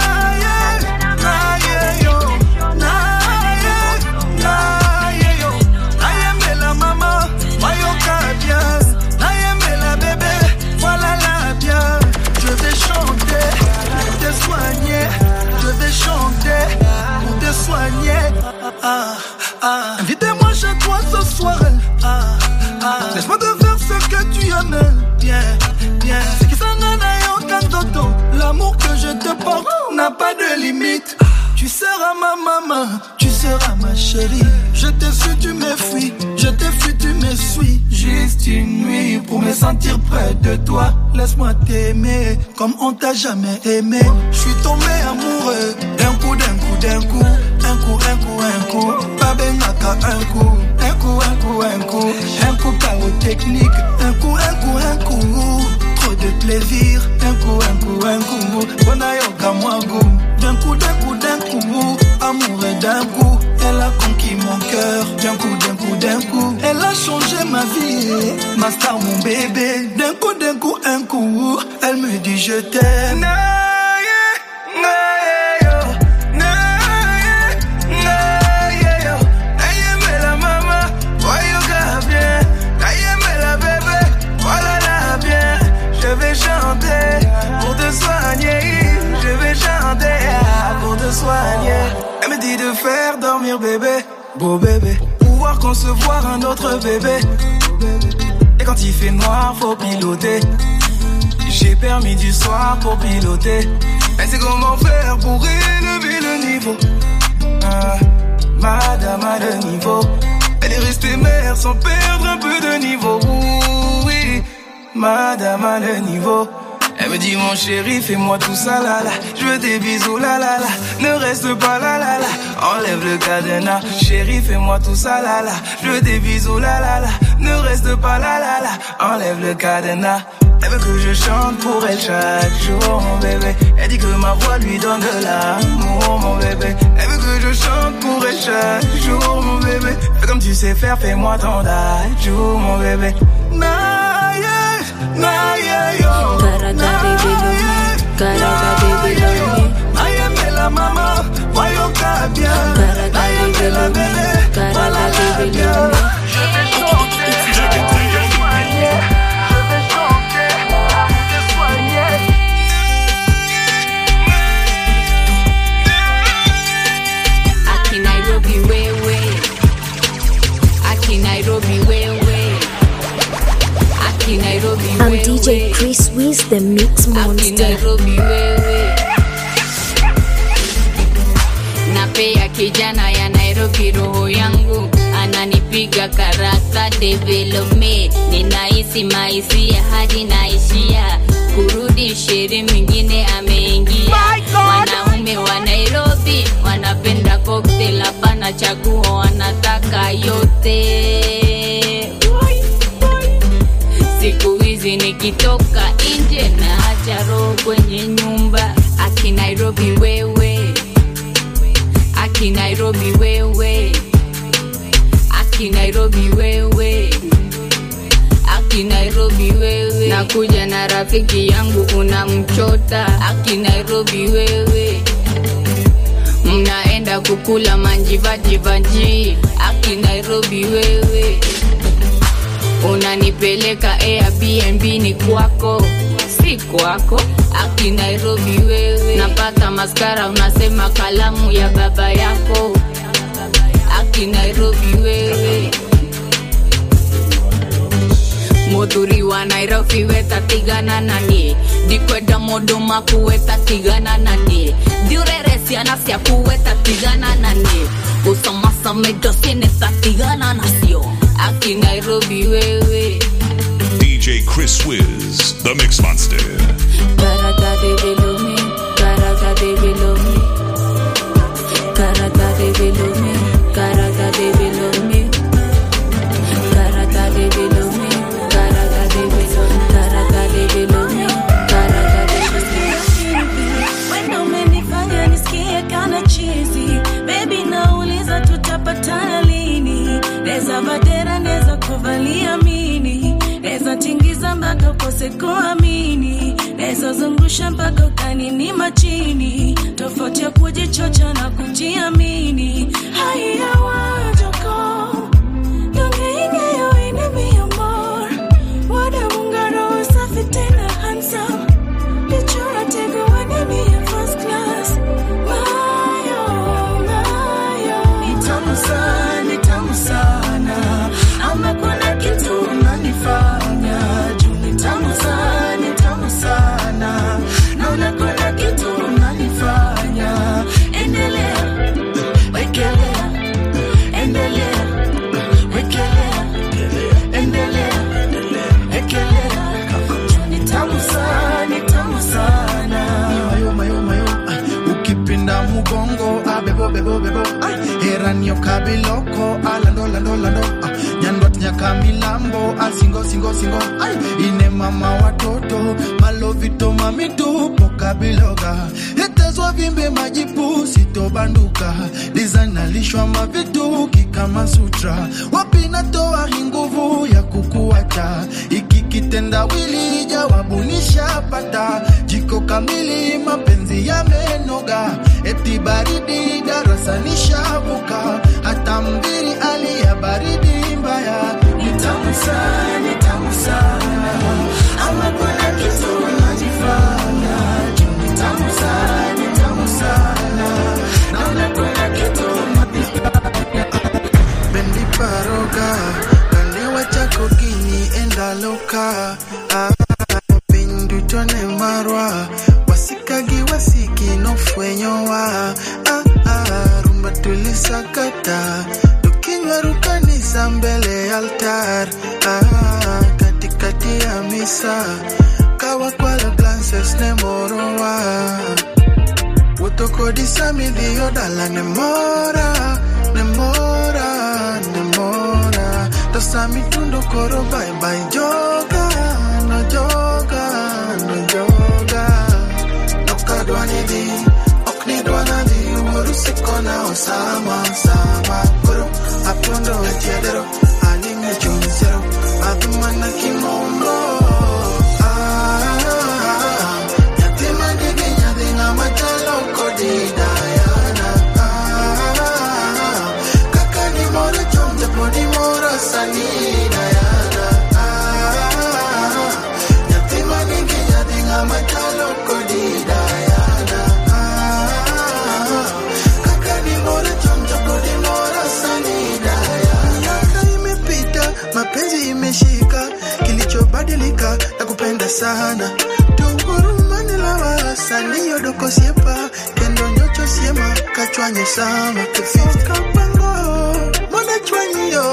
nayembela mama mayoka bien nayembela bébé voilà la bien je vais chanter pour te soigner je vais chanter pour te soigner ah, ah. invitez-moi chez toi ce soir ah, ah. laisse-moi te faire ce que tu aimes bien bien c'est qui s'en a aucun toto l'amour que je te porte n'a pas de limite tu seras ma maman, tu seras ma chérie. Je te suis, tu me fuis. Je te fuis, tu me suis. Juste une nuit pour me sentir près de toi. Laisse-moi t'aimer comme on t'a jamais aimé. Je suis tombé amoureux d'un coup, d'un coup, d'un coup. Un coup, un coup, un coup. Pas benaka, un coup. Un coup, un coup, un coup. Un coup, chaos technique. Un coup, un coup, un coup. Trop de plaisir. Un coup, un coup, un coup. Bona yoga, moi, goût. D'un coup, d'un coup, d'un coup, amour et d'un coup, elle a conquis mon cœur. D'un coup, d'un coup, d'un coup, elle a changé ma vie. Ma star, mon bébé. D'un coup, d'un coup, un coup, elle me dit je t'aime. Je vais chanter pour te soigner. Je vais chanter ah, pour te soigner. Elle me dit de faire dormir bébé, beau bébé. Pour pouvoir concevoir un autre bébé. Et quand il fait noir, faut piloter. J'ai permis du soir pour piloter. Elle sait comment faire pour élever le niveau. Ah, madame a le niveau. Elle est restée mère sans perdre un peu de niveau. Oui, madame a le niveau. Elle me dit mon chéri, fais-moi tout ça là là. Je veux des bisous là là là. Ne reste pas là là là. Enlève le cadenas. Chéri, fais-moi tout ça là là. Je veux des bisous là là là. Ne reste pas là là là. Enlève le cadenas. Elle veut que je chante pour elle chaque jour, mon bébé. Elle dit que ma voix lui donne de l'amour, mon bébé. Elle veut que je chante pour elle chaque jour, mon bébé. Fais comme tu sais faire, fais-moi ton jour, mon bébé. Naye, naye, yo. Nayembela mama, wayoka bien. Nayembela bébé, voilà la bien. Je vais chanter, je vais soigner. Je vais chanter, te soigner. Aki Nairobi wewe, Aki Nairobi wewe, Aki Nairobi I'm wewe. DJ Chris Wiz, the Mix Aki Monster. Nairobi wewe. Napea kijana ya Nairobi roho yangu ananipiga karata development ninahisi maisia hadi naishia kurudi sheri mwingine ameingia wanaume wa Nairobi wanapenda cocktail hapana chaguo wanataka yote siku hizi nikitoka nje na acha roho kwenye nyumba aki Nairobi wewe aki Nairobi wewe aki Nairobi wewe aki Nairobi wewe nakuja na rafiki yangu unamchota aki Nairobi wewe mnaenda kukula manjivajivanji aki Nairobi wewe unanipeleka airbnb ni kwako si kwako aki nairobi wewe napaka maskara unasema kalamu ya baba yako aki nairobi wewe muthuri wa nairobi wetatigana nanie ndikwenda mundu makuweta tigana nanie thiurere ciana ciaku wetatigana nanie gũcamacama indo cinĩtatigana nacio aki nairobi wewe DJ Chris Wiz, the Mix Monster. Karata de Velomi, Karata de Velomi, Karata de Velomi, Karata de Velomi, Karata de Velomi, Karata de Velomi, Karata de Velomi, Karata de Velomi. Wenda umenifanya nisikie kana chizi bebi nauliza tutapatana lini neza vadera neza kuvalia mini neza tingiza mpaka ukose kuamini neza zungusha mpaka ukaninima chini tofauti ya kujichocha na kujiamini haya wajoko Yongeingeyo ine mi amor Wada mungaro safi tena handsome Lichora tego wane mi ya first class Mayo, mayo Ni tamu sana, ni tamu sana Ama kuna kitu unanifanya Juu ni tamu sana, ni tamu sana Naona kuna kitu unanifanya Endelea, wekelea Endelea, wekelea Endelea, wekelea Juu ni tamu sana, ni tamu sana mayo mayo mayo ay, ukipinda mugongo abebo bebo bebo ay, heranio kabiloko alando lando lando ah, nyandwat nyaka milambo asingo singo singo ay, ine mama watoto malovito mamitupo kabiloga hetezwa vimbe majipu sitobanduka dizanalishwa mavituki kama sutra wapi natoa hii nguvu ya kukuacha iki kitendawili jawabu nishapata jiko kamili mapenzi yamenoga eti baridi darasa nishavuka hata mbiri alia baridi mbaya Ni tamu sana, ni tamu sana Ama kuna kitu unajifanya Juu ni tamu sana, ni tamu sana Naona kuna kitu unajifanya bendi paroga kalewa chako gini endaloka ah, piny duto ne marwa wasikagi wasiki nofwenyowa ah, ah, rumba tulisakata tukinywaru kanisa mbele altar ah, katikati ya misa kawakwalo glances ne morowa wuotho kodi samidhiyo dala ne mora ne mora ne mora to sami tundo koro bye bye joga no joga no joga nokadwa ni dhi ok nidwa nadhi wuoru sikona osama sama koro apondo achiedero alime chuny sero adhi mana kimondo Ah, nyathi mandigi nyadhi ng'ama chalo kodi Diana Ah, kaka nimoro chon japo nimoro sani Diana Ah, nyathi manigi nyadhi ng'ama chalo kodi Diana Ah, kaka nimoro chon japo nimoro sani Diana miaka imepita mapenzi imeshika kilichobadilika na kupenda sana tungurumanelawa saniyodoko siepa kendo nyocho siema kachwanyo sama kefika pango mona chwanyo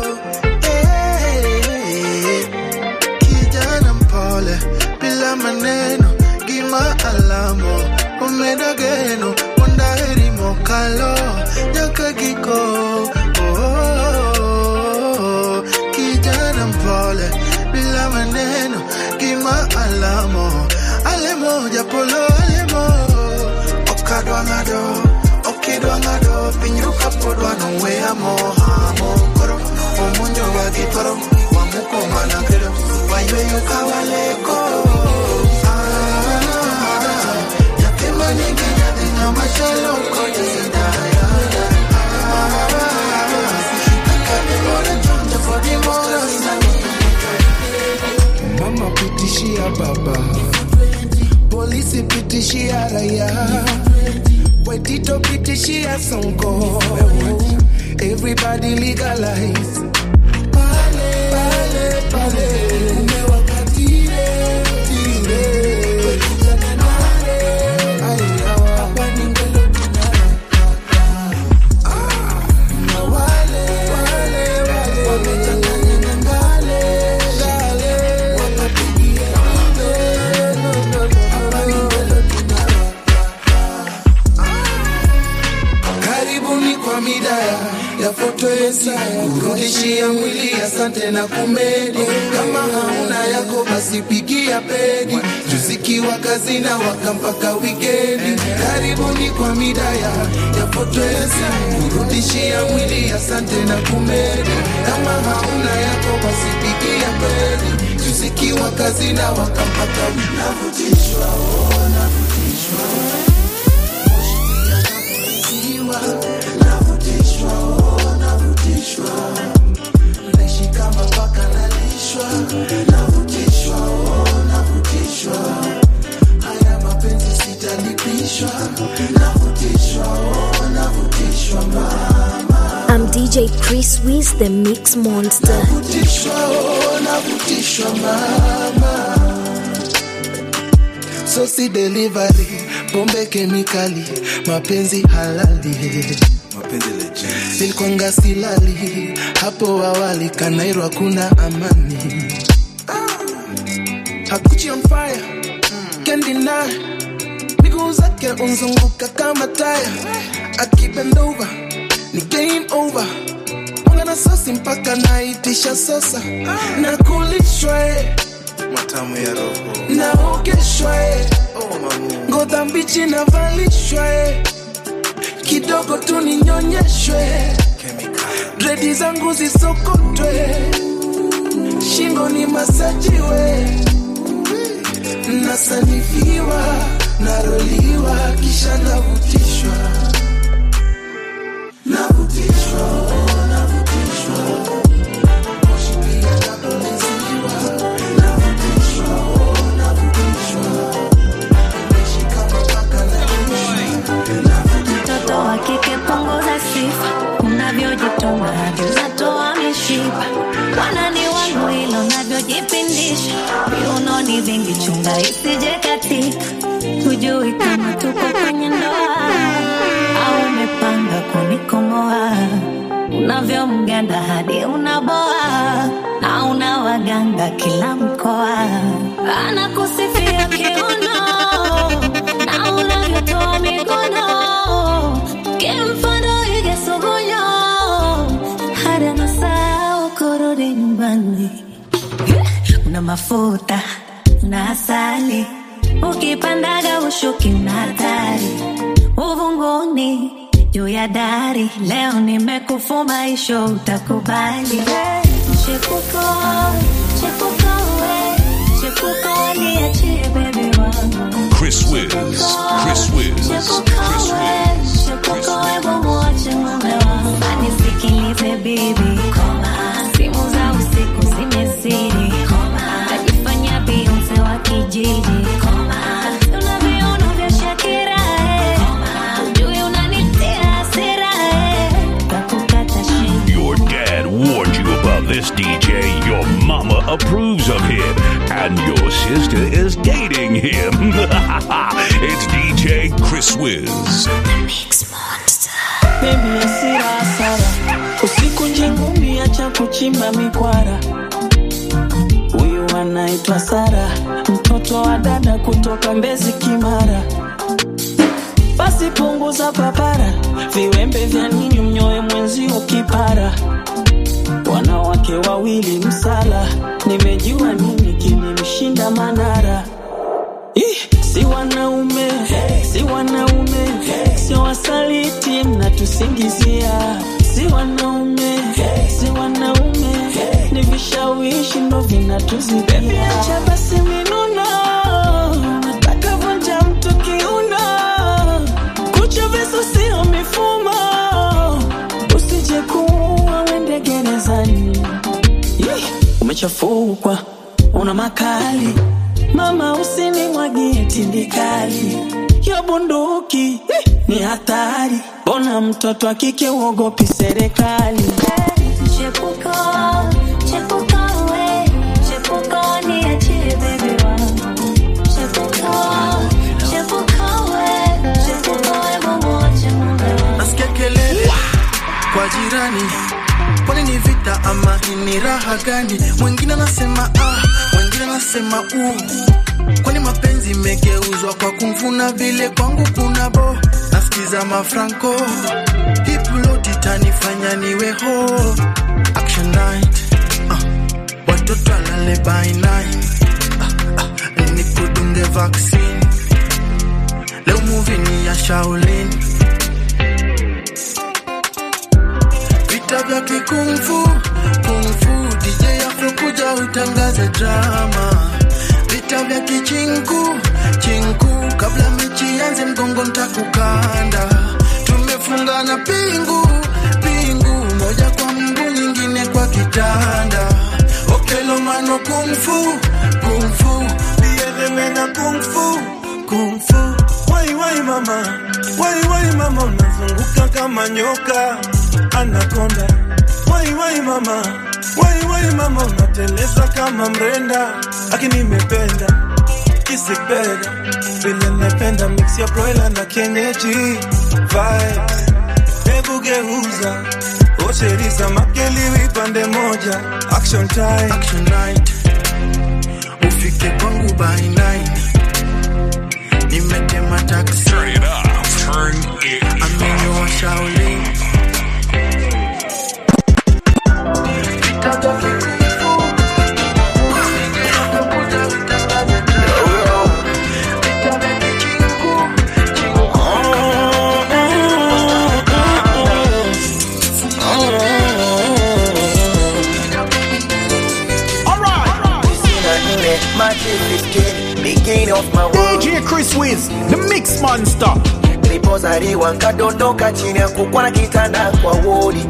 Eh, kijana mpole bila maneno gima alamo omeda geno mondaheri mokalo nyaka giko oh, oh, oh. kijana mpole bila maneno gima alamo alemo japolo alemo okadwa ng'ado okidwa ng'ado pinyru kapodwa noweyamo hamo koro omonjowa gi paro wamuko mana kedo wayweyo kawaleko Ah, nyathi manigi nyathi ng'ama chalo kodi Diana. Ah, kaka gimoro chonjo pod imoro sani pitishia baba polisi pitishia raia wetito pitishia sonko everybody legalize pale pale pale umewakatile tile wekitakanale aya hapa ni ngelo na wale wale wale wamechanganya ngale ngale wakapigia ngale no no no hapa ni ngelo karibuni kwa midaya ya foto yesaya kurudishia mwili asante na kumedi kama hauna yako basi pigia pedi tuzikiwa kazi na waka mpaka wikendi karibuni kwa midaya ya foto yesaya kurudishia mwili asante na kumedi kama hauna yako basi pigia pedi tuzikiwa kazi na waka mpaka navutishwa oh, navutishwa Navutiwa, navutishwa, oh, navutishwa. Naishi kama paka nalishwa. Navutishwa, oh, navutishwa. Haya mapenzi sitalipishwa. Navutishwa, oh, navutishwa, mama. I'm DJ Chris Wiz, the Mix Monster. Navutishwa, oh, navutishwa, mama. Sosi delivery, pombe kemikali, mapenzi halali. Nilikwanga silali hapo awali, Kanairo hakuna amani. Hakuchi on fire, can't deny. Miguu zake unzunguka kama taya, akibend over ni game over. Mwanga na sosi mpaka naitisha sasa, na kulishwa eh matamu ya roho naogeshwa eh. ngoza mbichi navalishwa eh. kidogo tu ninyonyeshwe dredi zangu zisokotwe shingo ni masajiwe nasanifiwa naroliwa kisha navutishwa navutishwa oh, navutishwa mtoto wa kike punguza sifa unavyojituma hadi unatoa mishipa wanani wangu hilo unavyojipindisha viunoni vingi chunga isije katika hujui kama tuko kwenye ndoa au umepanga kunikomoa unavyomganda hadi unaboa na una waganga kila mkoa anakusifia kiuno na unavyotoa mikono kimfano igesugunyo hadi anasahau kurudi nyumbani una mafuta na asali ukipandaga ushuki na hatari uvunguni juu ya dari leo nimekufuma isho utakubali chepuko chepuko we chepuko niachie bebi wangu Chris Wiz, Chris Wiz, Chris Wiz. anisikilize bibi simu za usiku zimezidi najifanya bionse wa kijiji una viuno vya shakira eh. ujui unanitia hasira eh. kakukata shingo Your dad warned you about this DJ. Your mama approves of him. And your sister is dating him. it's DJ Chris Wiz. Baby asira hasara, usiku njengumi acha kuchimba mikwara. Huyu anaitwa Sara, mtoto wa dada kutoka Mbezi Kimara. Basi punguza papara, viwembe vya nini mnyoe mwenzio kipara. Wanawake wawili msala, nimejua nini kilimshinda Manara. Ih, si wanaume si wanaume sio wasaliti mnatusingizia si wanaume si wanaume ni vishawishi ndo vinatuzidia acha basi minuno nataka vunja mtu kiuno kucha visu sio mifumo usije kuua wende gerezani Ih, umechafukwa una makali mama usinimwagie tindikali yo bunduki eh, ni hatari bona mtoto wa kike uogopi serikali Chepuko, chepuko we, chepuko niachie baby wangu. Chepuko, chepuko we, chepuko hebu mwache mume wangu. nasikia kelele kwa jirani kwani ni vita ama ni raha gani mwingine anasema ah mwingine anasema u kwani mapenzi imegeuzwa kwa kumfuna vile kwangu kuna bo nasikiza mafranco hiplot itanifanya niwe ho action night ah, watoto alale by night ah, ah, nikudunge vaccine leo movie ni ya shaolin vita vya kikungfu kungfu DJ Afro kuja utangaze drama vita vya kichinku chinku kabla mechi yanze mgongo ntakukanda tumefungana pingu pingu moja kwa mguu nyingine kwa kitanda okelomano kungfu kungfu biedemena kungfu kungfu wai wai mama wai wai mama unazunguka kama nyoka anakonda wai wai mama wai wai mama unateleza kama mrenda lakini nimependa kisikbeda vile napenda mix ya broiler na kienyeji vibes hebu geuza osheriza makeliwi pande moja action time action night ufike kwangu by nine nimetema taxi Turn it up. Turn it amenyoa shaolin Beginning of my world. DJ Chris Wiz, the Mix Monster. nilipozaliwa nkadondoka chini ya kukwa na kitanda kwa wodi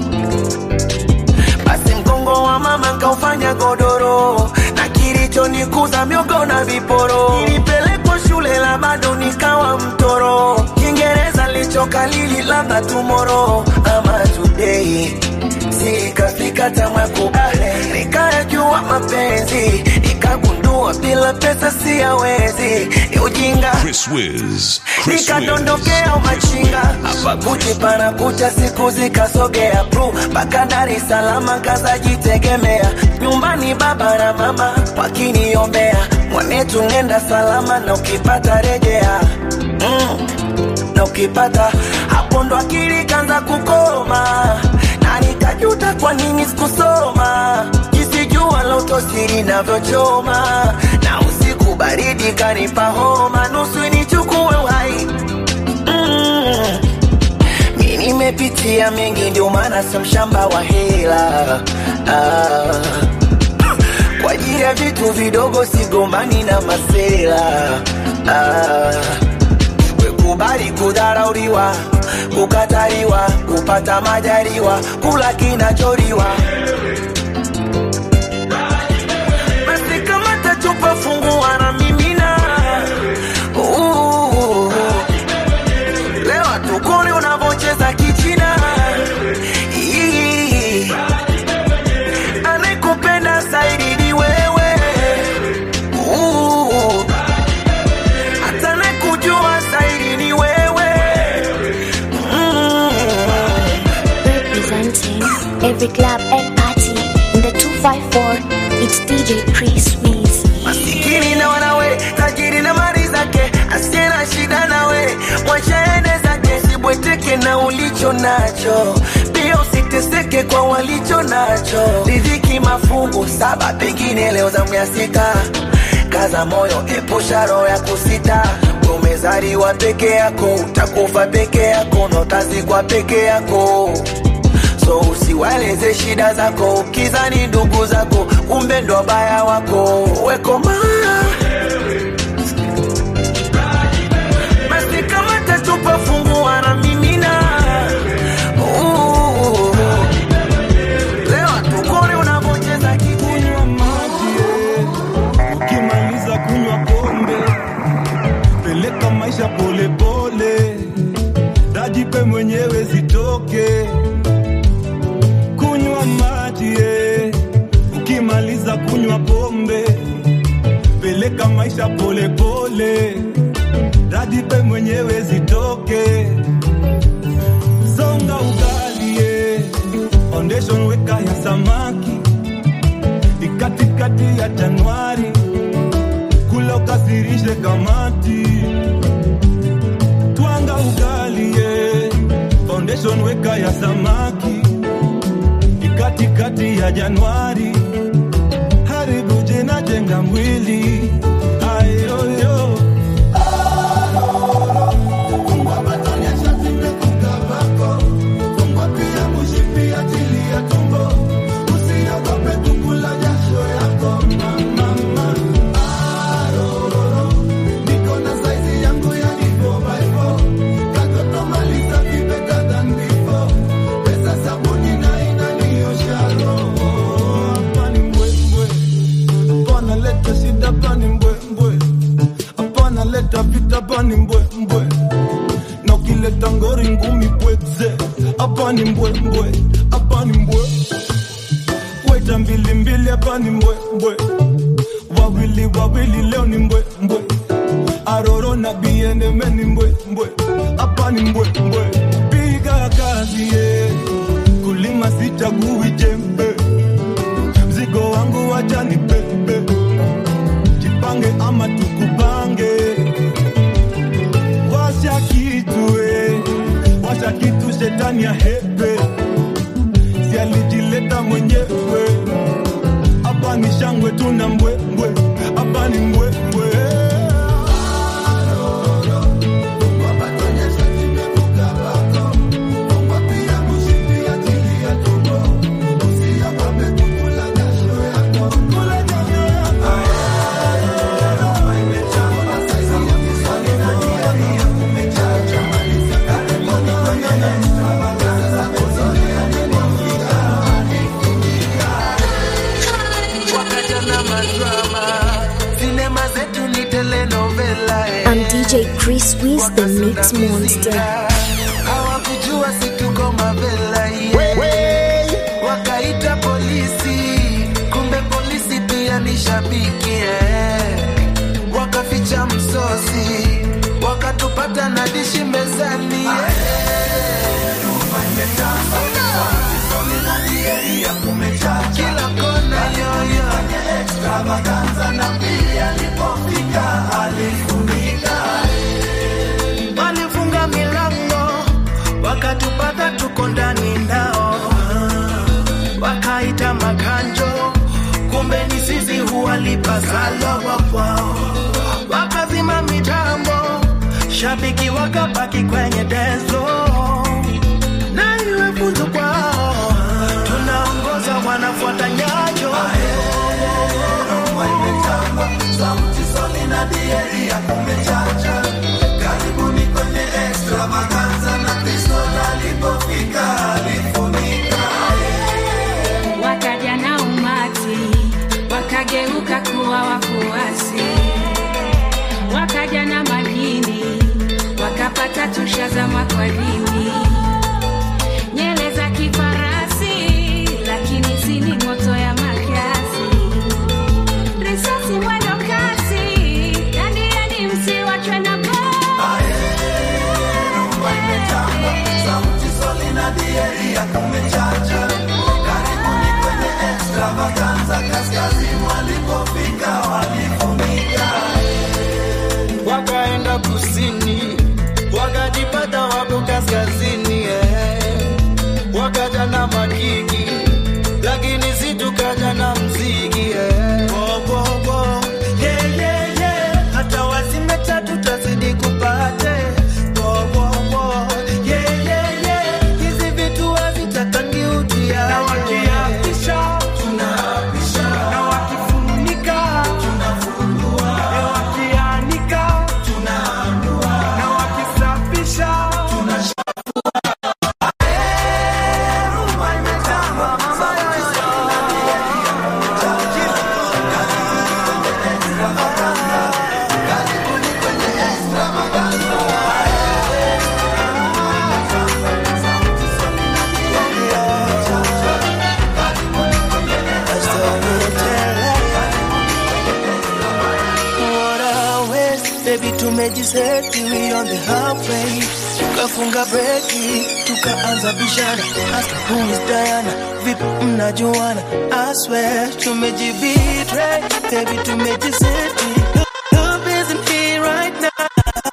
basi mgongo wa mama nkaufanya godoro na kilichonikuza miogo na viporo nilipelekwa shule la bado nikawa mtoro kiingereza lichokalili labda tumoro ama today sikafika tamakubale nikayajua mapenzi nikagundua bila pesa siyawezi ni ujinga Chris Wiz. Chris Wiz. nikadondokea umachinga hapa kuchi pana kucha siku zikasogea pru mpaka Dar es Salaam kazajitegemea nyumbani baba na mama wakiniombea mwanetu nenda salama na ukipata rejea mm. na ukipata hapo ndo akili kanza kukoma na nikajuta kwa nini sikusoma jisijua lotosiri navyochoma na usiku baridi kanipa homa nusu nichukue uhai mm. mi nimepitia mengi ndio maana sio mshamba wa hela ah. kwa ajili ya vitu vidogo sigombani na masela ah. wekubali kudharauliwa kukataliwa kupata majaliwa kula kinacholiwa basi kama tachupa fungua na mimina Uh, leo tukone unavyocheza kichina Ii, anayekupenda zaidi ni wewe Uh, hata anayekujua zaidi ni wewe Mm. Representing every club and party in the 254, it's DJ Chris Wiz. masikini na wanawe tajiri na mali zake asiye na shida nawe mwashaende zake sibweteke na ulicho nacho pia usiteseke kwa walicho nacho riziki mafungu saba pengine leo zamu ya sita kaza moyo epusha roho ya kusita umezaliwa peke yako utakufa peke yako na utazikwa peke yako so usiwaeleze shida zako ukizani ndugu zako kumbe ndo wabaya wako wekoma basi kama tatupa fungua na mimina Uh, leo tukone unavyocheza kikunywa maji peleka maisha polepole radipe mwenyewe zitoke songa ugalie foundation weka ya samaki ikatikati ya januari kula ukasirishe kamati twanga ugalie foundation weka ya samaki ikatikati ya januari haribu jina jenga mwili ayoyo Hapana leta shida hapa ni mbwembwe, hapana leta vita hapa ni mbwembwe, na ukileta ngori ngumi pweze, hapa ni mbwembwe, hapa ni mbwe, weta mbili mbili hapa ni mbwembwe, wawili wawili leo ni mbwembwe, aroro na bieneme ni mbwembwe, hapa ni mbwembwe, piga kazi ye, kulima sichagui jembe mzigo wangu wacha ni pepe, jipange ama tukupange. Washa kitu eh, washa kitu, shetani ya hepe, si alijileta mwenyewe. Hapa ni shangwe, tuna mbwembwe, hapa ni mbwembwe. wakatana madrama sinema zetu ni telenovela eh. I'm DJ Chris Wiz, the Mix Monster. hawakujua situko mavela yeah. wakaita polisi kumbe polisi pia ni shabiki eh. wakaficha msosi wakatupata na dishi mezani yeah. kila kona yoyo walifunga milango wakatupata tuko ndani nao wakaita makanjo kumbe ni sisi huwalipa sala kwao wakazima mitambo shabiki wakabaki kwenye dezo na iwe funzo kwao tunaongoza wanafuata nyayo sauti soli na dieri ya kumechacha karibuni kwenye extravaganza na kristo alipofika alifunika wakaja na umati wakageuka kuwa wafuasi wakaja na madini wakapata tusha za makwadini nyele za kifarasi lakini sini moto ya makasi risasi mwendo kasi yani yani msiwachwe na sauti soli na dieri ya kumechacha karibuni kwenye extravaganza kaskazini walipofika walifunika wakaenda kusini wakajipata wako kaskazini baby tumejiseti we on the halfway tukafunga breki tukaanza bishana ask who is Diana vipi mnajuana I swear tumejibitray baby tumejiseti love isn't here right now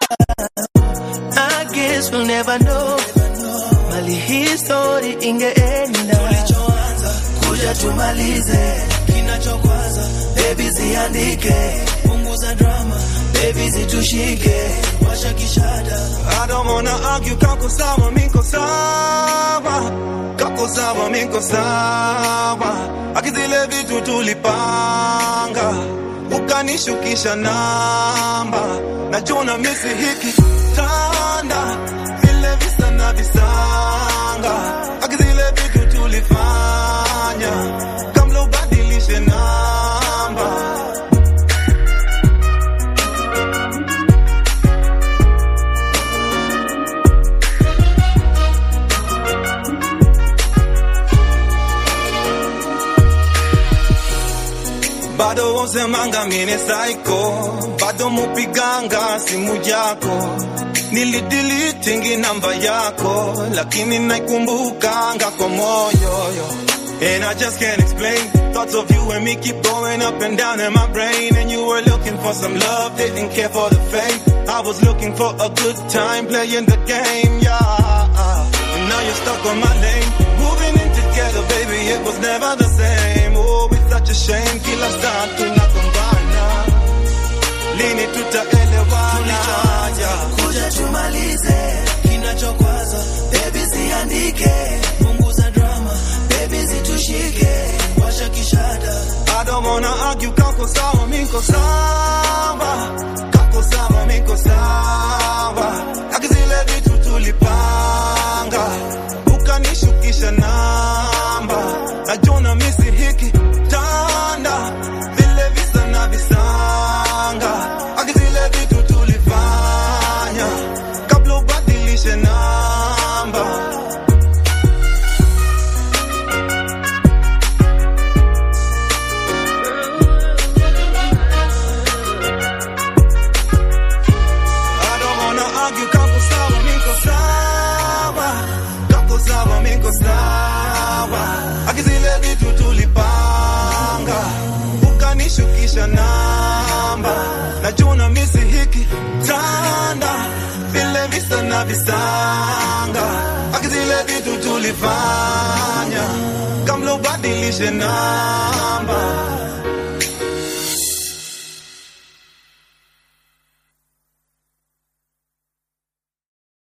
I guess we'll never know mali hii story ingeenda tulichoanza kuja tumalize kinachokwaza baby ziandike punguza drama baby zitushike washa kishada I don't wanna argue, kako sawa, miko sawa, kako sawa, miko sawa. Akizile vitu tulipanga, ukanishukisha namba, najua misi hiki tanda, vile visa na visanga. Akizile vitu tulifanya, kabla ubadilishe namba. bado wosemanga mine saiko bado mupiganga simu yako nilidilitingi namba yako lakini naikumbukanga kwa moyo yo. And I just can't explain Thoughts of you and me keep going up and down in my brain And you were looking for some love, didn't care for the fame I was looking for a good time playing the game, yeah And now you're stuck on my lane Moving in together, baby, it was never the same Oh, it's such a shame, kila saa tunagombana Lini tutaelewana, yeah kuja tumalize kinachokwaza baby ziandike punguza drama baby zitushike washa kishada I don't wanna argue, kako sawa, miko sawa Kako sawa, miko sawa Akizile vitu tulipanga Ukanishukisha namba Najona misi hiki tanda Vile visa na visanga Akizile vitu tulifanya Kabla ubadilishe namba I don't wanna argue, kako sawa, miko sawa Kako sawa, miko sawa Akizile vitu tulipanga Ukanishukisha namba Najuna misi hiki tanda Vile visa na visanga Akizile vitu tulifanya Kamlo badilishe namba